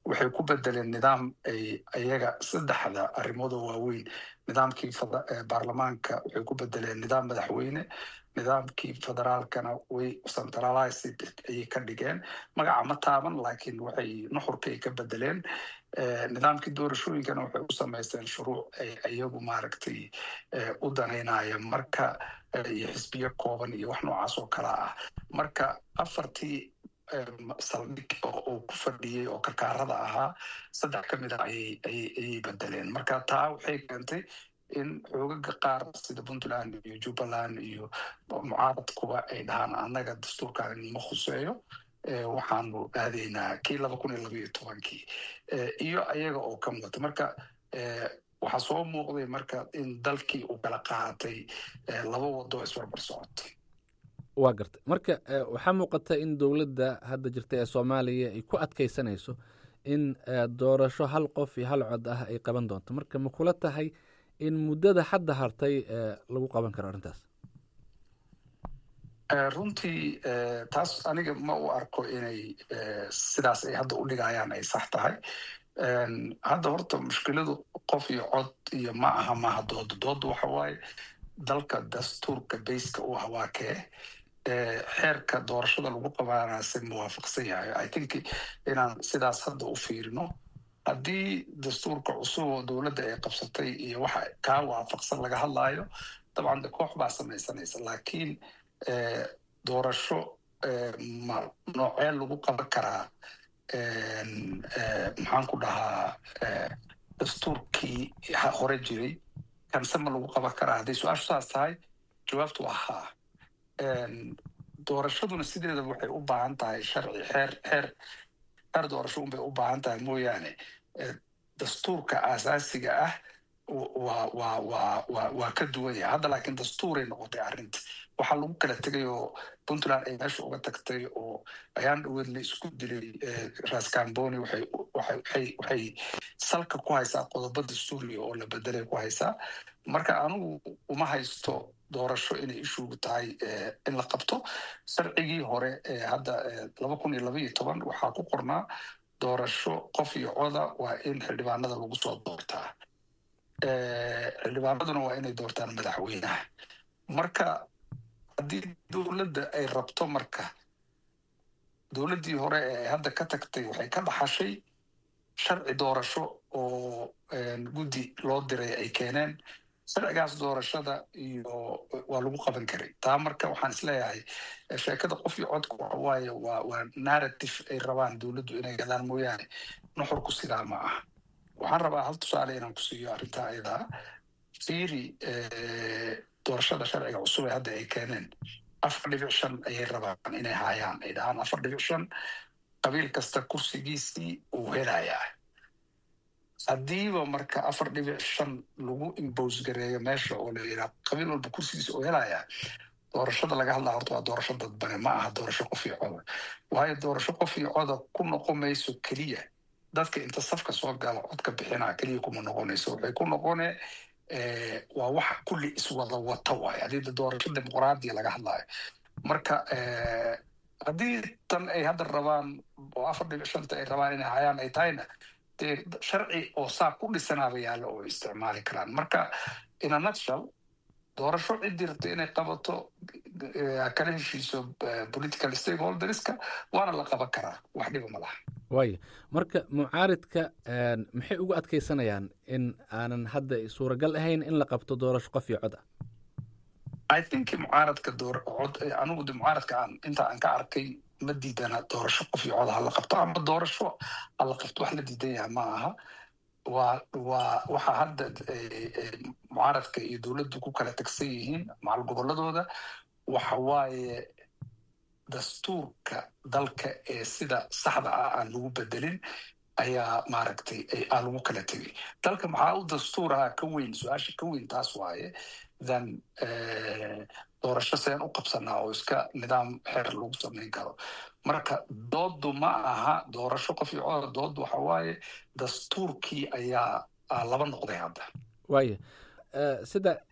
waxay ku bedeleen nidaam ay iyaga saddexda arrimood oo waaweyn nidaamkii baarlamaanka waxay ku bedeleen nidaam madaxweyne nidaamkii federaalkana way centralized ayay ka dhigeen magaca ma taaban laakiin waxay nuxurkay ka bedeleen nidaamkii doorashooyinkana waxay u samaysteen shuruuc ay iyagu maaragtay u danaynaya marka iyo xisbiyo kooban iyo wax noocaas oo kala ah marka afartii saldhig oo uu ku fadhiyey oo karkaarada ahaa saddex ka mid a ayay bedeleen marka taa waxay keentay in xoogaga qaar sida puntland iyo jubbaland iyo mucaaradkuba ay dhahaan annaga dastuurkaan ma khuseeyo waxaanu aadaynaa kii laba kun iyo labaiyo tobankii iyo ayaga oo ka mudata marka waxaa soo muuqday marka in dalkii uu kala qaatay laba wado isbarbar socotay waa gartay marka waxaa muuqata in dowladda hadda jirta ee soomaaliya ay ku adkaysanayso in doorasho hal qof iyo hal cod ah ay qaban doonto marka ma kula tahay in muddada hadda hartay lagu qaban karo arrintaas runtii taas aniga ma u arko inay sidaas ay hadda u dhigayaan ay sax tahay hadda horta mushkiladu qof iyo cod iyo ma aha maaha dooda dooda waxa waaye dalka dastuurka bayska u hawaa kee xeerka doorashada lagu qabaanase muwaafaqsan yahay i think inaan sidaas hadda u fiirino haddii dastuurka cusub oo dowladda ay qabsatay iyo waxa kaa waafaqsan laga hadlaayo dabcan de koox baa samaysanaysa laakiin doorasho ma noocee lagu qaban karaa maxaan ku dhahaa dastuurkii hore jiray kanse ma lagu qaban karaa hadday su-aashu saas tahay jawaabtu waa haa doorashaduna sideedaba waxay u baahan tahay sharci xeer xeer xeer doorasho unbay u baahan tahay mooyaane dastuurka aasaasiga ah waa waa waa waa waa ka duwan yahay hadda laakiin dastuuray noqotay arrinta waxaa lagu kala tegay oo puntland ay meesha uga tagtay oo ayaan dhaweed la isku dilay rascamboni waxay waxay waxay salka ku haysaa qodobo dastuuriga oo la bedelay ku haysaa marka anigu uma haysto doorasho inay ishugu tahay in la qabto sharcigii hore hadda laba kun iyo laba iyo toban waxaa ku qornaa doorasho qof iyo coda waa in xildhibaanada lagu soo doortaa xildhibaanaduna waa inay doortaan madaxweynaha marka haddii dowladda ay rabto marka dowladdii hore ee hadda ka tagtay waxay ka dhaxashay sharci doorasho oo guddi loo diray ay keeneen sharcigaas doorashada iyo waa lagu qaban karay taa marka waxaan isleeyahay sheekada qof iyo codka waxa waaye waa waa narrative ay rabaan dowladdu inay gadaan mooyaane nuxurku sidaa ma ah waxaan rabaa hal tusaale inaan ku siiyo arrintaa ayadaa fiiri doorashada sharciga cusub ee hadda ay keeneen afar dhibic shan ayay rabaan inay haayaan ay dhahaan afar dhibic shan qabiil kasta kursigiisii uu helayaa haddiiba marka afar dhibic shan lagu imbos gareeyo meesha oo la yidhaha qabiil walba kursigiisa uu helayaa doorashada laga hadlaa horta waa doorasho dadbane ma aha doorasho qof iyo coda waayo doorasho qof iyo coda ku noqon mayso keliya dadka inta safka soo gala codka bixinaa keliya kuma noqonayso waxay ku noqone waa waxa kulli iswada wata waayo haddii doorasho dimuqraadiya laga hadlayo marka haddii tan ay hadda rabaan oo afar dhibic shanta ay rabaan inay hayaan ay tahayna dee sharci oo saa ku dhisanaaba yaalla oo isticmaali karaan marka in a nutshell doorasho ciddii rabta inay qabato kala heshiiso political stakeholderska waana la qaban karaa wax dhiba ma laha waaya marka mucaaridka maxay ugu adkaysanayaan in aanan hadda suuragal ahayn in la qabto doorasho qof iyo cod ah i think mucaaradka door cod anigu de mucaaradka aan inta aan ka arkay ma diidana doorasho qof iyo cod hala qabto ama doorasho hala qabto wax la diidan yahay ma aha waa waa waxa hadda mucaaradka iyo dowladdu ku kala tagsan yihiin macal gobolladooda waxa waaye dastuurka dalka ee sida saxda ah aan lagu bedelin ayaa maaragtay aa lagu kala tegay dalka maxaa u dastuuraha ka weyn su-aasha ka weyn taas waaye than doorasho seen u qabsanaa oo iska nidaam xeer lagu samayn karo marka doodu ma aha doorasho qof iyo codar doodu waxa waaye dastuurkii ayaa laba noqday hadda waaya sida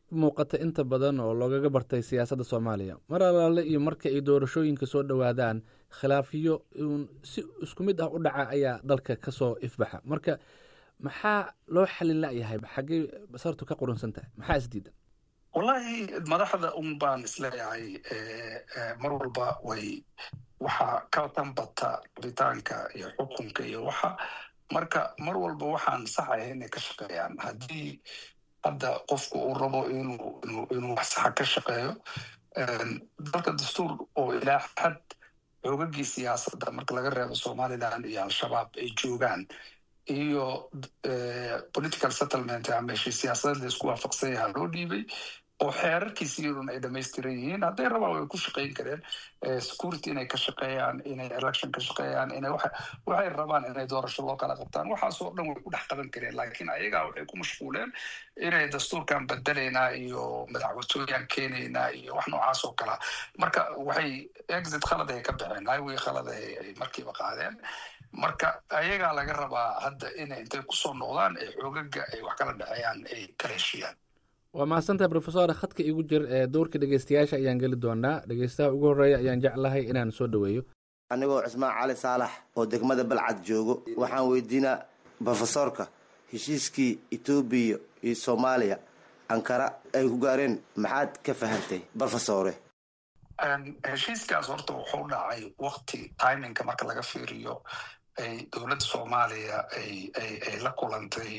muuqata inta badan oo loogaga bartay siyaasadda soomaaliya mar alaale iyo marka ay doorashooyinka soo dhowaadaan khilaafiyo uun si isku mid ah u dhaca ayaa dalka ka soo ifbaxa marka maxaa loo xalin layahay xaggey basartu ka qurunsan tahay maxaa isdiidan wallahi madaxda un baan isleeyahay mar walba way waxaa ka tanbata rabitaanka iyo xukunka iyo waxa marka mar walba waxaan saxaya inay ka shaqeeyaan haddii hadda qofku uu rabo inuu inuu inuu wax saxa ka shaqeeyo dalka dastuur oo ilaa xad xoogagii siyaasadda marka laga reebo somaliland iyo al-shabaab ay joogaan iyo political settlement ama heshii siyaasadeed laisku waafaqsan yaha loo dhiibay oo xeerarkiisi iyaduna ay dhamaystiran yihiin hadday rabaan way ku shaqayn kareen security inay ka shaqeeyaan inay election ka shaqeeyaan inay waxay rabaan inay doorasho loo kala qabtaan waxaasoo dhan way ku dhex qaban kareen laakiin ayagaa waxay ku mashquuleen inay dastuurkan bedelaynaa iyo madaxwatooyaan keenaynaa iyo wax noocaas oo kala marka waxay exit khalad ay ka baxeen highway khalad ay markiiba qaadeen marka ayagaa laga rabaa hadda inay intay kusoo noqdaan ee xoogaga ay wax kala dhexeeyaan ay kala heshiiyaan waa mahadsantahay rofesor khadka igu jir ee dowrka dhegeystayaasha ayaan geli doonaa dhegeystaha ugu horreeya ayaan jeclahay inaan soo dhoweeyo anigoo cismaan cali saalax oo degmada balcad joogo waxaan weydiinaa brofesorka heshiiskii etoobiya iyo soomaaliya ankara ay ku gaareen maxaad ka fahantay brofesore heshiiskaas horta wuxuu dhacay wakti timinka marka laga fiiriyo ay dowladda soomaaliya ay ay ay la kulantay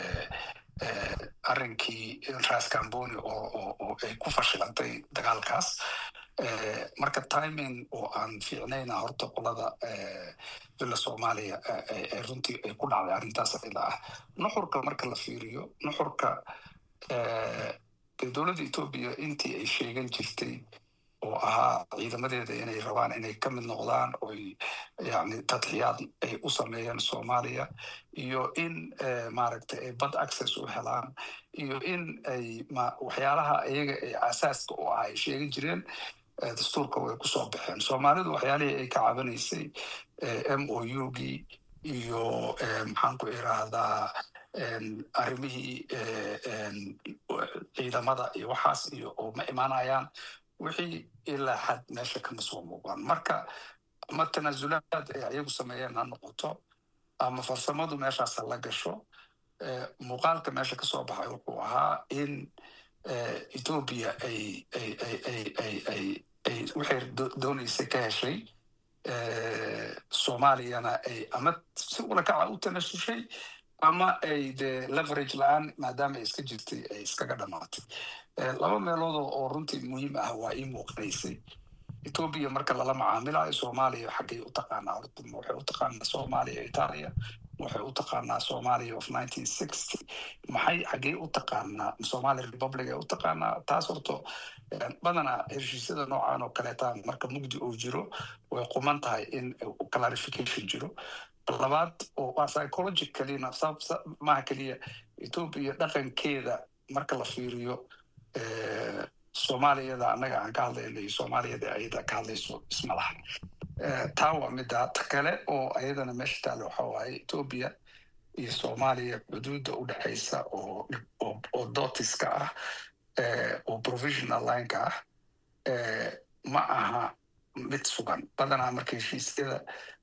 arrinkii ras camboni oo oo ay ku fashilantay dagaalkaas marka timing oo aan fiicnayna horta qolada villa soomaaliya runtii ay ku dhacday arrintaas ila ah nuxurka marka la fiiriyo nuxurka dowladda etoobiya intii ay sheegan jirtay oo ahaa ciidamadeeda inay rabaan inay ka mid noqdaan oy yani tadxiyaad ay u sameeyeen soomaaliya iyo in maaragtay ay bad access u helaan iyo in ay waxyaalaha iyaga ay asaaska u ah ay sheegan jireen dastuurka way kusoo baxeen soomaalidu waxyaalihii ay ka cabanaysay m o u gii iyo maxaan ku irahdaa arrimihii ciidamada iyo waxaas iyo oo ma imaanayaan wixii ilaa xad meesha kama soo muuqan marka ama tanaasulaad ay ayagu sameeyeen ha noqoto ama farsamadu meeshaas ha la gasho muuqaalka meesha kasoo baxay wuxuu ahaa in etoobiya ay ay ay ay ay ay ay waxay dooneysay ka heshay soomaaliyana ay ama si ulakaca u tanasushay ama ay de leverage la-aan maadaama ay iska jirtay ay iskaga dhamaatay laba meelood oo runtii muhiim ah waa ii muuqanaysay etoobiya marka lala macaamilayo soomaaliya xaggay u taqaanaa horta waxay u taqaanaa soomaaliya itaaliya waxay u taqaanaa somalia of nineteen sixty maxay xaggey u taqaanaa somalia republic ay u taqaanaa taas horto badanaa heshiisyada noocan oo kaleeta marka mugdi uu jiro way quman tahay in clarification jiro labaad oo waa psychologicalina maaha keliya etoobiya dhaqankeeda marka la fiiriyo soomaaliyada annaga aan ka hadlayna iyo soomaaliyada ayada ka hadlayso isma laha taa waa midda ta kale oo ayadana meesha taale waxa waaye etoobiya iyo soomaaliya xuduudda u dhexaysa oo oo dotiska ah oo provisional lineka ah ma aha mid sugan badanaa marka heshiisyada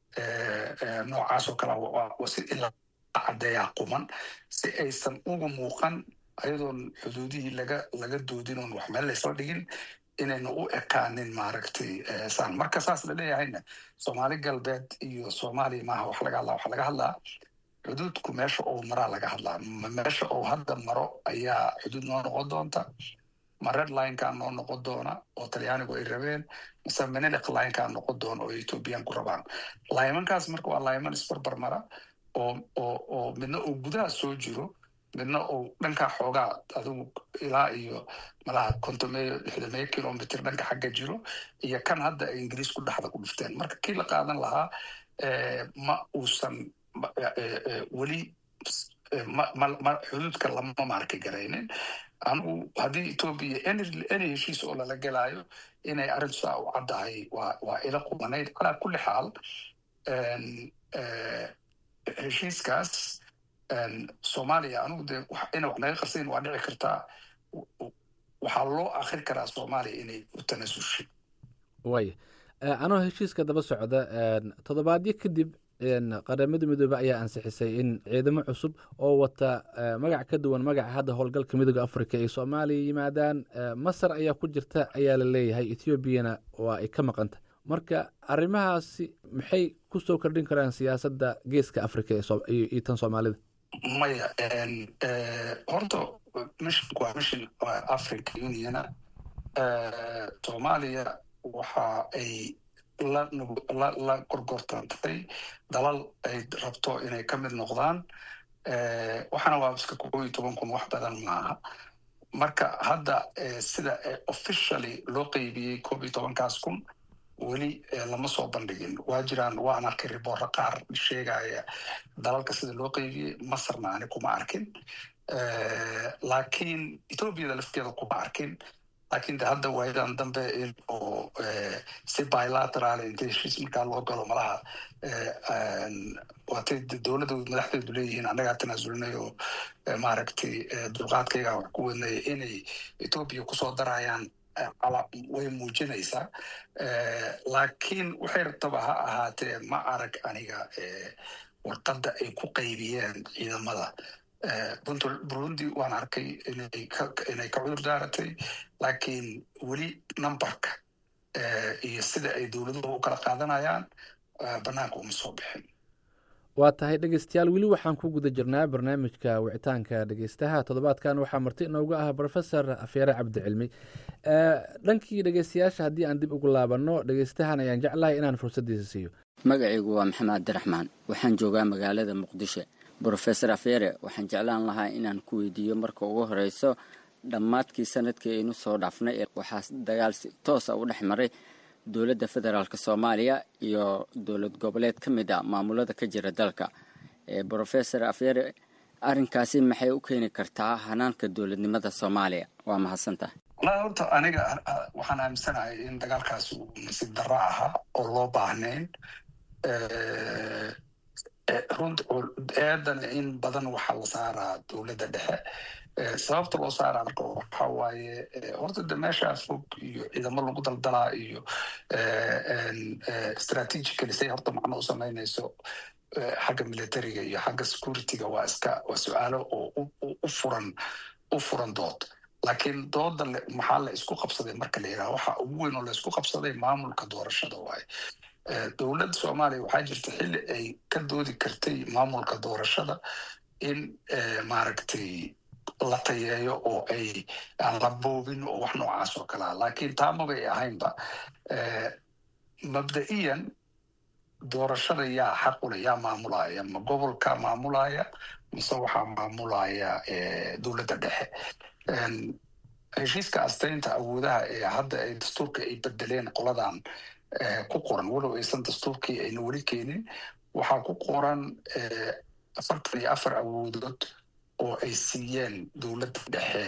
noocaas oo kale waa si ilaa caddeeyaa quman si aysan uga muuqan ayadoon xuduudihii laga laga doodin oon wax meel laysla dhigin inayna u ekaanin maaragtay saan marka saas la leeyahayna soomaali galbeed iyo soomaaliya maaha wax laga hadlaa waxa laga hadlaa xuduudku meesha ou maraa laga hadlaa meesha ou hadda maro ayaa xuduud noo noqon doonta ma red linekaa noo noqon doona oo talyaanigu ay rabeen mise menelic linekaa noqon doona oo ethoobiyan ku rabaan laymankaas marka waa layman isbarbar mara oo oo oo midna uu gudaha soo jiro midna uu dhankaa xoogaa adigu ilaa iyo malaha kontomeyo lixdameyo kilomitr dhanka xagga jiro iyo kan hadda ay ingiriisku dhexda ku dhifteen marka kii la qaadan lahaa ma uusan weli xuduudka lama maarka garaynin anigu haddii etoobiya any heshiis oo lala gelaayo inay arrintu saa u caddahay waa waa ila qumanayd calaa kulli xaal heshiiskaas soomaaliya anigu dee ina wax naga qarsayn waa dhici kartaa waxaa loo akri karaa soomaaliya inay u tanasushay waaya anoo heshiiska daba socda toddobaadyo kadib qaramada midoobe ayaa ansixisay in ciidamo cusub oo wata magac ka duwan magaca hadda howlgalka midooda africa ay soomaaliya yimaadaan masar ayaa ku jirta ayaa la leeyahay ethoobiana waa ay ka maqanta marka arrimahaasi maxay ku soo kordhin karaan siyaasadda geeska africa iyo tan soomaalida maya horta missionku waa mission africa uniona soomaaliya waxa ay la gorgortantay dalal ay rabto inay ka mid noqdaan waxaana waa iska koob iyo toban kun wax badan maaha marka hadda sida officially loo qeybiyey koob iyo tobankaas kun weli lama soo bandhigin waa jiraan waan arkay riboorro qaar sheegaya dalalka sida loo qeybiyey masarna ani kuma arkin laakiin ethoobiada lafteeda kuma arkin laakiin de hadda waayadan dambe oo si bilateral inta heshiis markaa loo galo malaha waatay dowladda madaxdeedu leeyihiin annagaa tanaasulnay oo maaragtay dulqaadkayga wax ku wadnay inay etoobiya kusoo darayaan way muujinaysaa laakiin waxay rabtaba ha ahaatee ma arag aniga warqadda ay ku qaybiyeen ciidamada burundi waan arkay inay ka cudur daaratay laakiin weli numberka iyo sida ay dowladuhu u kala qaadanayaan banaanka uma soo bixin waa tahay dhegeystayaal weli waxaan ku guda jirnaa barnaamijka wicitaanka dhegeystaha toddobaadkan waxaa marti inoogu ah profesor afyare cabdicilmi dhankii dhegeystayaasha haddii aan dib ugu laabanno dhegeystahan ayaan jeclahay inaan fursaddiisa siiyo magacaygu waa maxamed abdiraxmaan waxaan joogaa magaalada muqdisho brofesor afyere waxaan jeclaan lahaa inaan ku weydiiyo marka ugu horeyso dhammaadkii sanadkii aynu soo dhaafnay waxaa dagaal si toosa u dhex maray dowladda federaalk soomaaliya iyo dowlad goboleed ka mid a maamulada ka jira dalka brofesor afyere arrinkaasi maxay u keeni kartaa hanaanka dowladnimada soomaaliya waa mahadsantahay walahi horta aniga waxaan aaminsanahay in dagaalkaasi uu nasiib darro ahaa oo loo baahnayn runt eedan in badan waxaa la saaraa dowladda dhexe sababta loo saaraa marka waxa waaye horta de meeshaa fog iyo ciidamo lagu daldalaa iyo strategically say horta macno u samaynayso xagga militariga iyo xagga securityga waa iska waa su-aalo oo u furan u furan dood laakiin dooda maxaa la isku qabsaday marka la yidhaha waxa ugu weyn oo la isku qabsaday maamulka doorashada waaye dowladda soomaaliya waxaa jirta xilli ay ka doodi kartay maamulka doorashada in maaragtay la tayeeyo oo ay aan la boobin oo wax noocaas oo kalea laakiin taa mabay ahaynba mabda'iyan doorashada yaa xaqule yaa maamulaya ma gobolka maamulaya mise waxaa maamulaya dowladda dhexe heshiiska astaynta awoodaha ee hadda ay dastuurka ay bedeleen qoladan ku qoran walow aysan dastuurkii ayna weli keenin waxaa ku qoran afartan iyo afar awoodood oo ay siiyeen dowladda dhexe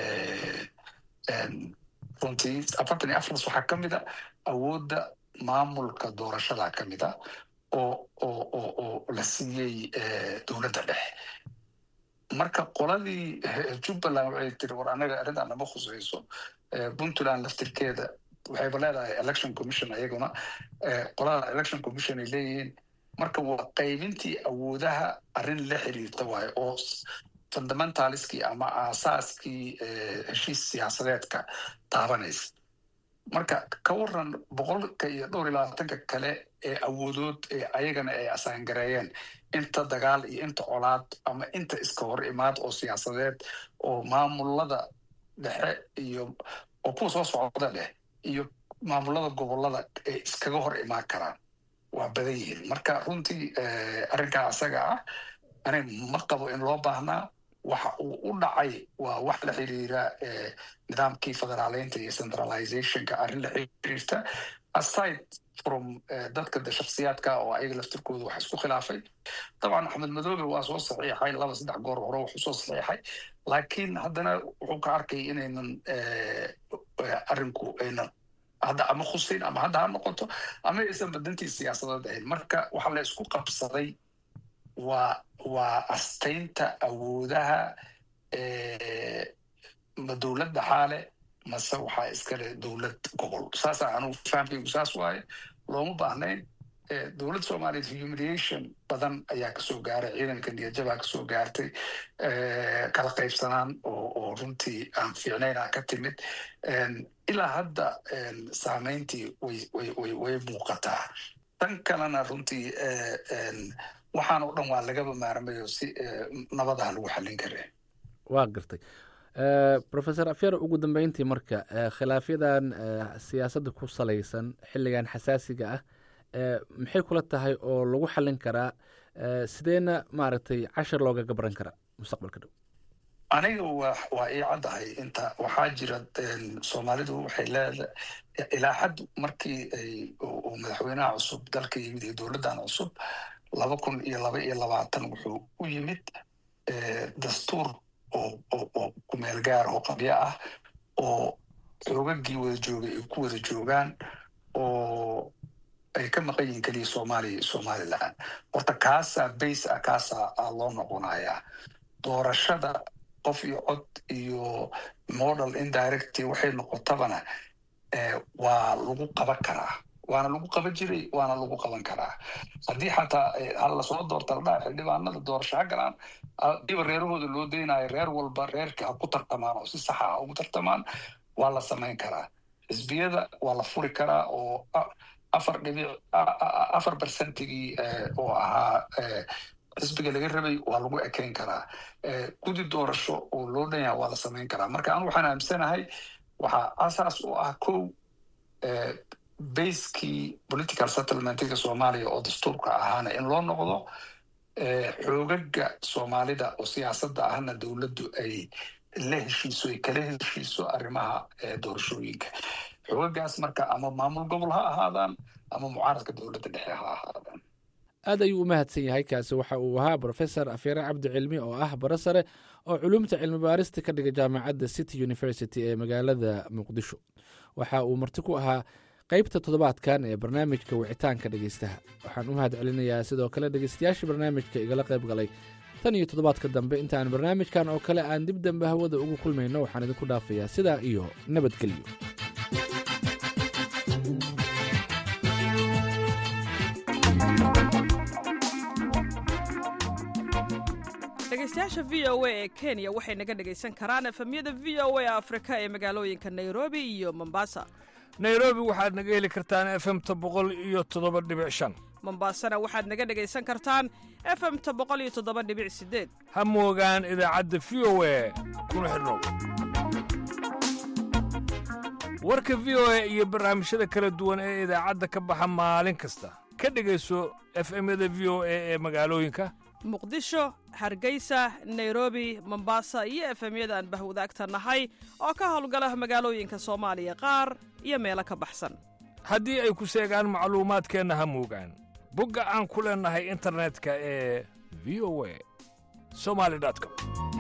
runtii afartan iyo afartaas waxaa ka mid a awoodda maamulka doorashada ka mid a oo oo oo oo la siiyey dowladda dhexe marka qoladii jubbaland waxay tiri war anaga arrintan nama khusayso puntland laftirkeeda waxayba leedahay election commission ayaguna qolada election commission ay leeyihiin marka waa qaybintii awoodaha arrin la xiriirta waayo oo fundamentaliskii ama aasaaskii heshiis siyaasadeedka taabanaysa marka ka waran boqolka iyo dhowr iyo labaatanka kale ee awoodood ee ayagana ay asaangareeyeen inta dagaal iyo inta colaad ama inta iska hor imaad oo siyaasadeed oo maamulada dhexe iyo oo kuwa soo socda dheh iyo maamulada gobolada ay iskaga hor imaan karaan waa badan yihiin marka runtii arrinkaa asaga ah ani ma qabo in loo baahnaa waxa uu u dhacay waa wax la xiriira nidaamkii federaaleynta iyo centralizationka arrin la xiriirta aside from dadka de shaksiyaadka oo ayaga laftirkooda wax isku khilaafay dabcan axmed madoobe waa soo saxiixay laba saddex goor hore wuxuu soo saxiixay laakiin haddana wuxuu ka arkay inaynan arrinku aynan hadda ama khusayn ama hadda ha noqoto ama aysan badantii siyaasadeed ahayn marka waxa la isku qabsaday waa waa astaynta awoodaha ma dowladda xaale mase waxaa iskale dowlad gobol saasaa anugu fahamkaygu saas waaye looma baahnayn dowladda soomaaliyeed humiliation badan ayaa kasoo gaaray ciidanka niyadjabaa kasoo gaartay kala qaybsanaan oo runtii aan fiicnaynaa ka timid ilaa hadda saameyntii way muuqataa tan kalena runtii waxaan oo dhan waa lagaba maarmayo si nabadaha lagu xallin kare waa gartay professor afyar ugu dambeyntii marka khilaafyadan siyaasadda ku salaysan xilligan xasaasiga ah maxay kula tahay oo lagu xallin karaa sideena maaragtay cashar looga gabran karaa mustaqbalka dhow aniga wa waa ii caddahay inta waxaa jira soomaalidu waxay leedahay ilaa xad markii uu madaxweynaha cusub dalka yimid iyo dowladdan cusub laba kun iyo laba iyo labaatan wuxuu u yimid dastuur oo kumeel gaar oo qabyo ah oo xoogagii wada joogay ay ku wada joogaan oo ay ka maqan yihiin keliya soomaaliya iyo somalilan horta kaasaa base ah kaasaa loo noqonayaa doorashada qof iyo cod iyo model indirecty waxay noqotabana waa lagu qaban karaa waana lagu qaban jiray waana lagu qaban karaa haddii xataa hal lasoo doorta ladhaha xildhibaanada doorasho ha galaan diba reerahooda loo deynayo reer walba reerka ha ku tartamaan oo si saxa ha ugu tartamaan waa la samayn karaa xisbiyada waa la furi karaa oo afar dhibic afar bercentigii oo ahaa xisbiga laga rabay waa lagu ekeyn karaa gudi doorasho oo loo dhan yaha waa la samayn karaa marka anu waxaan aamsanahay waxaa asaas u ah kow baskii political settlementiga soomaaliya oo dastuurka ahaana in loo noqdo xoogaga soomaalida oo siyaasadda ahna dowladdu ay la heshiiso ay kala heshiiso arrimaha doorashooyinka xoogagaas marka ama maamul gobol ha ahaadaan ama mucaaradka dowladda dhexe ha ahaadaan aad ayuu u mahadsan yahay kaasi waxa uu ahaa brofesor afyare cabdi cilmi oo ah bara sare oo culumta cilmi baarista ka dhiga jaamacadda city university ee magaalada muqdisho waxa uu marti ku ahaa qaybta toddobaadkan ee barnaamijka wicitaanka dhegeystaha waxaan u mahad celinayaa sidoo kale dhegeystayaasha barnaamijka igala qayb galay tan iyo toddobaadka dambe intaan barnaamijkan oo kale aan dib dambe hawada ugu kulmayno waxaan idinku dhaafayaa sidaa iyo nabadgelyo dhegeystayaasha v o a ee kenya waxay naga dhegaysan karaan efemyada v o a afrika ee magaalooyinka nairobi iyo mombasa nairobi waxaad naga heli kartaan efemta boqol iyo toddoba dhibic shan mombasana waxaad naga dhegaysan kartaan efemta boqol iyo toddoba dhibic sideed ha moogaan idaacadda v o a kuna xidhnow warka v o a iyo barnaamijyada kala duwan ee idaacadda ka baxa maalin kasta ka dhegayso efemyada v o a ee magaalooyinka muqdisho hargeysa nairobi mombasa iyo efemyada aan bahwadaagta nahay oo ka howlgala magaalooyinka soomaaliya qaar iyo meelo ka baxsan haddii ay ku seegaan macluumaadkeenna ha moogaan bogga aan ku leennahay internetka ee v o a somali com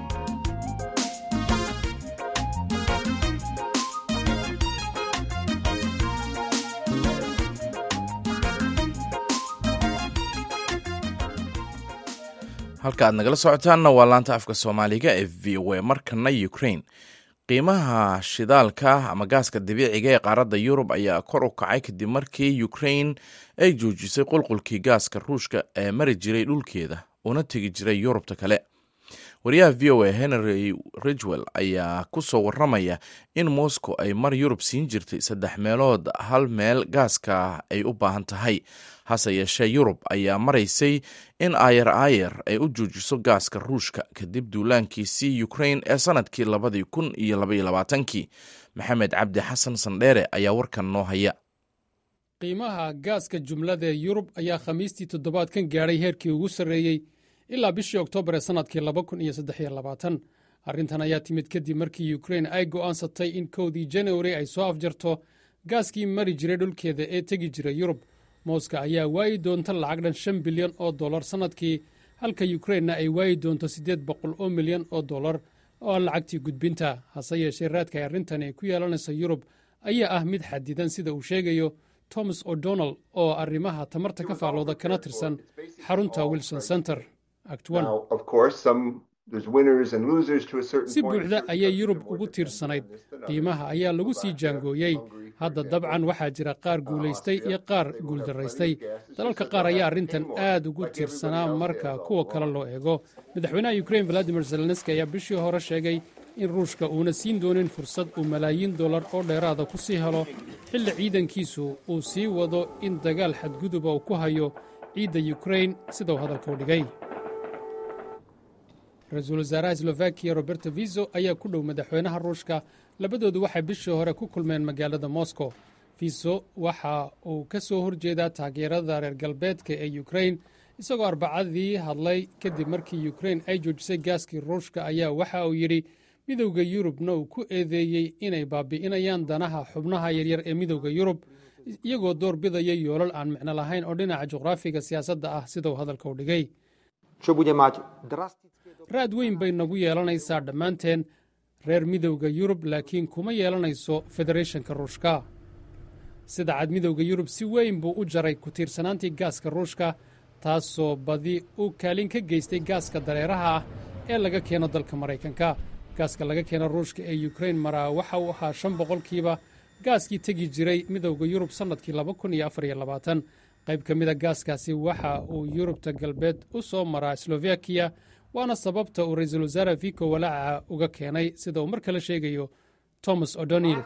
halka aad nagala socotaanna waa laanta afka soomaaliga ee v o a markana ukraine qiimaha shidaalka ama gaaska dabiiciga ee qaaradda yurub ayaa kor u kacay kadib markii ukraine ay joojisay qulqulkii gaaska ruushka ee mari jiray dhulkeeda una tegi jiray yurubta kale wariyaha v o a henry ridgwell ayaa ku soo waramaya in moscow ay mar yurub siin jirtay saddex meelood hal meel gaaska ay u baahan tahay hase yeeshee yurub ayaa maraysay in aayar aayar ay u joojiso gaaska ruushka kadib duulaankiisii ukraine ee sanadkii labadii kun iyo labaiyo labaatankii maxamed cabdi xasan sandheere ayaa warkan noo haya qiimaha gaaska jumlada ee yurub ayaa khamiistii toddobaadkan gaadhay heerkii ugu sarreeyey ilaa bishii oktoobar ee sannadkii laba kun iyo saddexiyo labaatan arrintan ayaa timid kadib markii yukrain ay go'aansatay in kowdii januari ay soo afjarto gaaskii mari jiray dhulkeeda ee tegi jiray yurub mooska ayaa waayi doonta lacag dhan shan bilyan oo dollar sannadkii halka yukrainna ay waayi doonto siddeed boqol oo milyan oo dollar oo ah lacagtii gudbinta hase yeeshee raadka ay arrintani ay ku yeelanaysa yurub ayaa ah mid xadidan sida uu sheegayo thomas o'donnell oo arrimaha tamarta ka faallooda kana tirsan xarunta wilson center si buuxda ayay yurub ugu tiirsanayd qiimaha ayaa lagu sii jaangooyey hadda dabcan waxaa jira qaar guulaystay iyo qaar guuldaraystay dalalka qaar ayaa arrintan aad ugu tiirsanaa marka kuwa kale loo eego madaxweynaha yukrain valadimir zelenski ayaa bishii hore sheegay in ruushka uuna siin doonin fursad uu malaayiin dollar oo dheeraada ku sii helo xilli ciidankiisu uu sii wado in dagaal xadguduba uu ku hayo ciidda yukrain sidau hadalka u dhigay ra-iisul wasaaraha slovakiya roberto viso ayaa ku dhow madaxweynaha ruushka labadoodu waxay bishii hore ku kulmeen magaalada moscow viso waxa uu ka soo horjeedaa taageerada reer galbeedka ee yukrain isagoo arbacadii hadlay kadib markii yukrain ay joojisay gaaskii ruushka ayaa waxa uu yidhi midowda yurubna uu ku eedeeyey inay baabi'inayaan danaha xubnaha yaryar ee midowda yurub iyagoo door bidaya yoolal aan micno lahayn oo dhinaca juqraafiga siyaasadda ah sidau hadalka u dhigay raad weyn bay nagu yeelanaysaa dhammaanteen reer midowda yurub laakiin kuma yeelanayso federeeshanka ruushka sida cad midowda yurub si weyn buu u jaray ku tiirsanaantii gaaska ruushka taasoo badi u kaalin ka geystay gaaska dareeraha ah ee laga keeno dalka maraykanka gaaska laga keeno ruushka ee yukrain maraa waxa uu ahaa shan boqolkiiba gaaskii tegi jiray midowda yurub sannadkii laba kun iyo afar iyo labaatan qayb ka mida gaaskaasi waxa uu yurubta galbeed u soo maraa slovakiya waana sababta uu ra-iisul wasaare vico walaaca uga keenay sida uu mar kale sheegayo thomas o'donil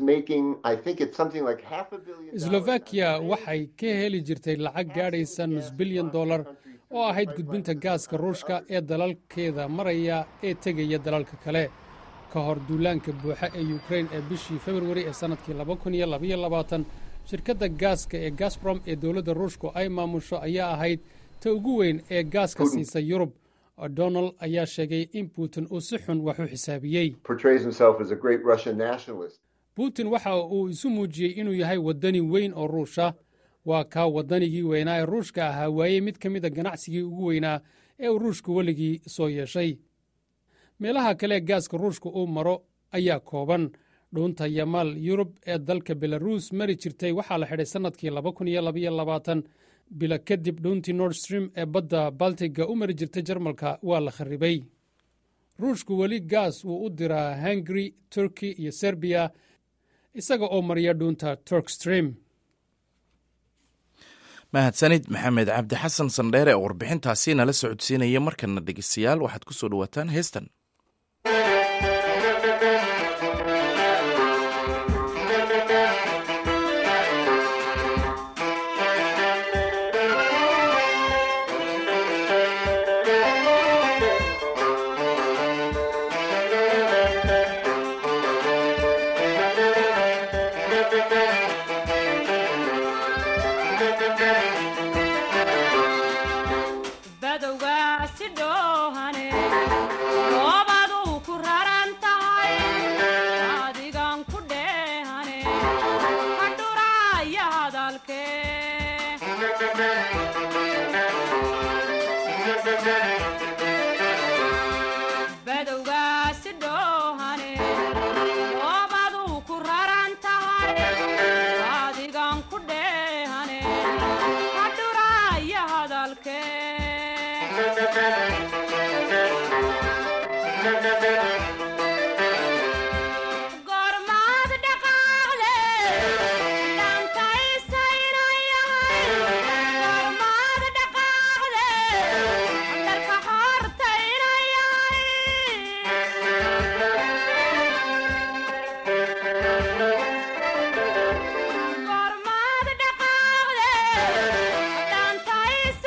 slovakiya waxay ka heli jirtay lacag gaadhaysa nus bilyan dollar oo ahayd gudbinta gaaska ruushka ee dalalkeeda maraya ee tegaya dalalka kale ka hor duulaanka buuxa ee yukrain ee bishii februari ee sannadkii laba kun iyo labaiyo labaatan shirkadda gaaska ee gasbrom ee dowladda ruushku ay maamusho ayaa ahayd ta ugu weyn ee gaaska siisa yurub o'donald ayaa sheegay in putin uu si xun wax u xisaabiyey putin waxa uu isu muujiyey inuu yahay waddani weyn oo ruusha waa kaa waddanigii weynaa ee ruushka ahaa waayey mid ka mida ganacsigii ugu weynaa ee uu ruushku weligii soo yeeshay meelaha kale ee gaaska ruushka uu maro ayaa kooban dhuunta yamaal yurub ee dalka belaruus mari jirtay waxaa la xidhay sannadkii laba kun iyo labaiyo labaatan bilo kadib dhuuntii nordstream ee badda baltiga u mari jirtay jarmalka waa la kharribay ruushku weli gaas wuu u diraa hungari turki iyo serbiya isaga oo mariya dhuunta turkstream mahadsanid maxamed cabdi xasan sandheere ee warbixintaasi nala socodsiinaya markana dhegeystayaal waxaad ku soo dhowaataan heestan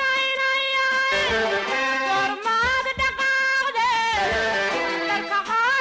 Gormad dhaqaaqde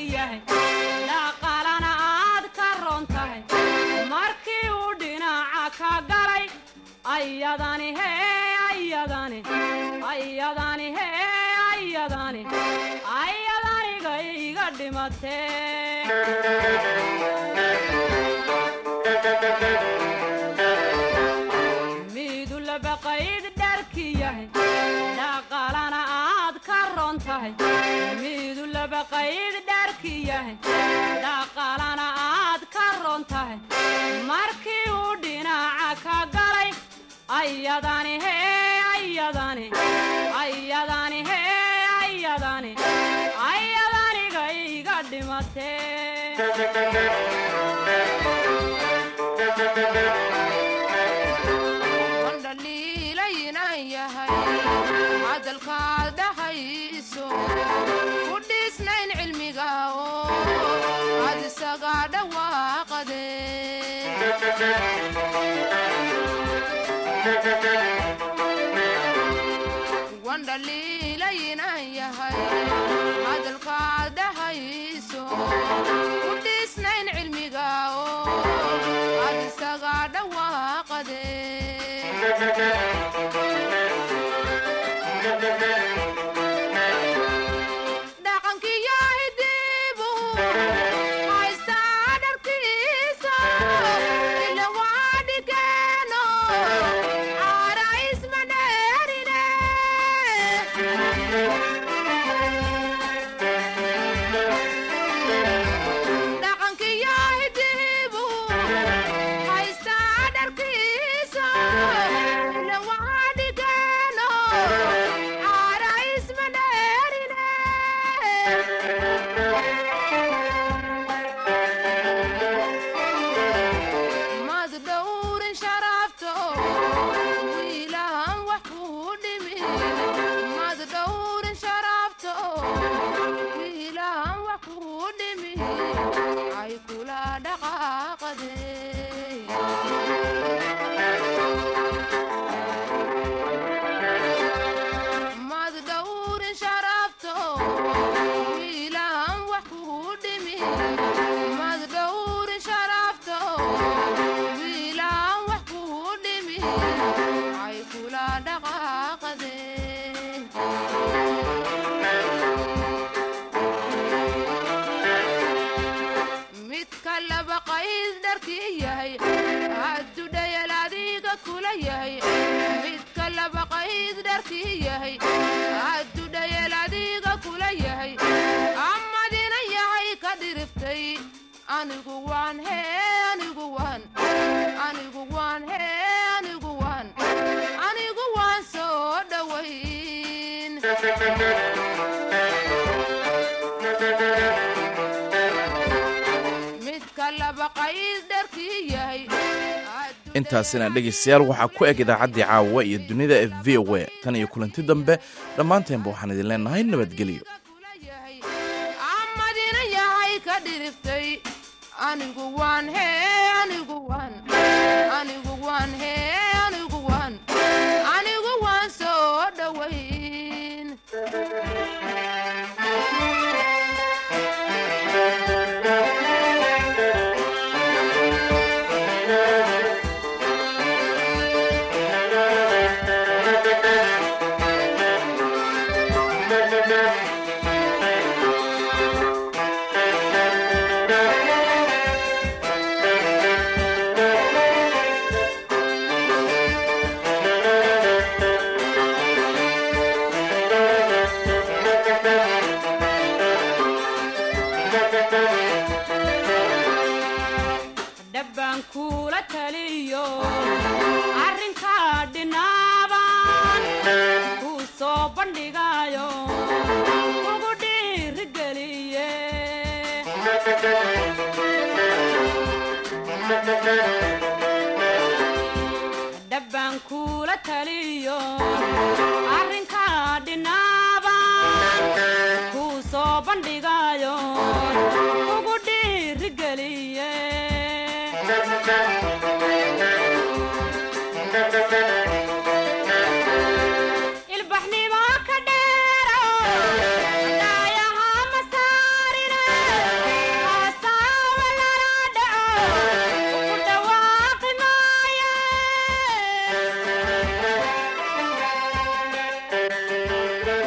yahay dhaqaalana aad ka roon tahay markii uu dhinaca ka galay ayadani hee ayadani ayadani hee ayadani ayadaniga iga dhimatee miidu labaqayd dharki yahay dhaqaalana aad ka roon tahay miidu labaqayd dharki yahay dhaqaalana aad ka roon tahay markii uu dhinaca ka galay ayadani hee ayadani ayadani hee ayadani ayadaniga iga wandhaliilaynan yahay hadalkaad dhahayso ku dhisnayn cilmiga oo aad isaga dhawaaqade wandhaliilaynan yahay hadalkaad dhahayso ku dhisnayn cilmiga oo aad isaga dhawaaqade dhaqankiyo hidibu haystaa dharkiisa ila waa dhigeeno caara ismaneerine dhaqankiyo hidibu haystaa dharkiisa ila waa dhigeeno caara ismaneerine mad dhowrin sharafto wiilahan wax kuu dhimin mad dhowrin sharafto wiilahan wax kuu dhimin ay kula dhaqaaqade mad dhowrin sharafto wiilahan wax kuu dhimin mad dhowrin sharafto wiilahan wax kuu dhimin ay kula dhaqaaqade midka laba qayd dharkii yahay haddudhayal adiga kula yahay midka laba qayd dharkii yahay haddudhayal adiga kula yahay amadina yahay ka dhiriftay anigu waan hee anigu waan anigu waan hee anigu waan anigu waan soo dhowayn midka laba qayd dharkii yahay intaasina dhegaystayaal waxaa ku eg idaacaddii caawa iyo dunida ee v o a tan iyo kulanti dambe dhammaanteenba waxaan idin leenahay nabadgelyo amadina yahay ka dhiriftay anigu waan hee anigu waan anigu waan hee anigu waan anigu waan soo dhowayn dhabbaan kuula taliyo arrinkaa dhinaaban kuu soo bandhigayo kugu dhiirigeliye dhabbaan kuula taliyo arrinkaa dhinaaban kuu soo bandhigayo kugu dhiirigeliye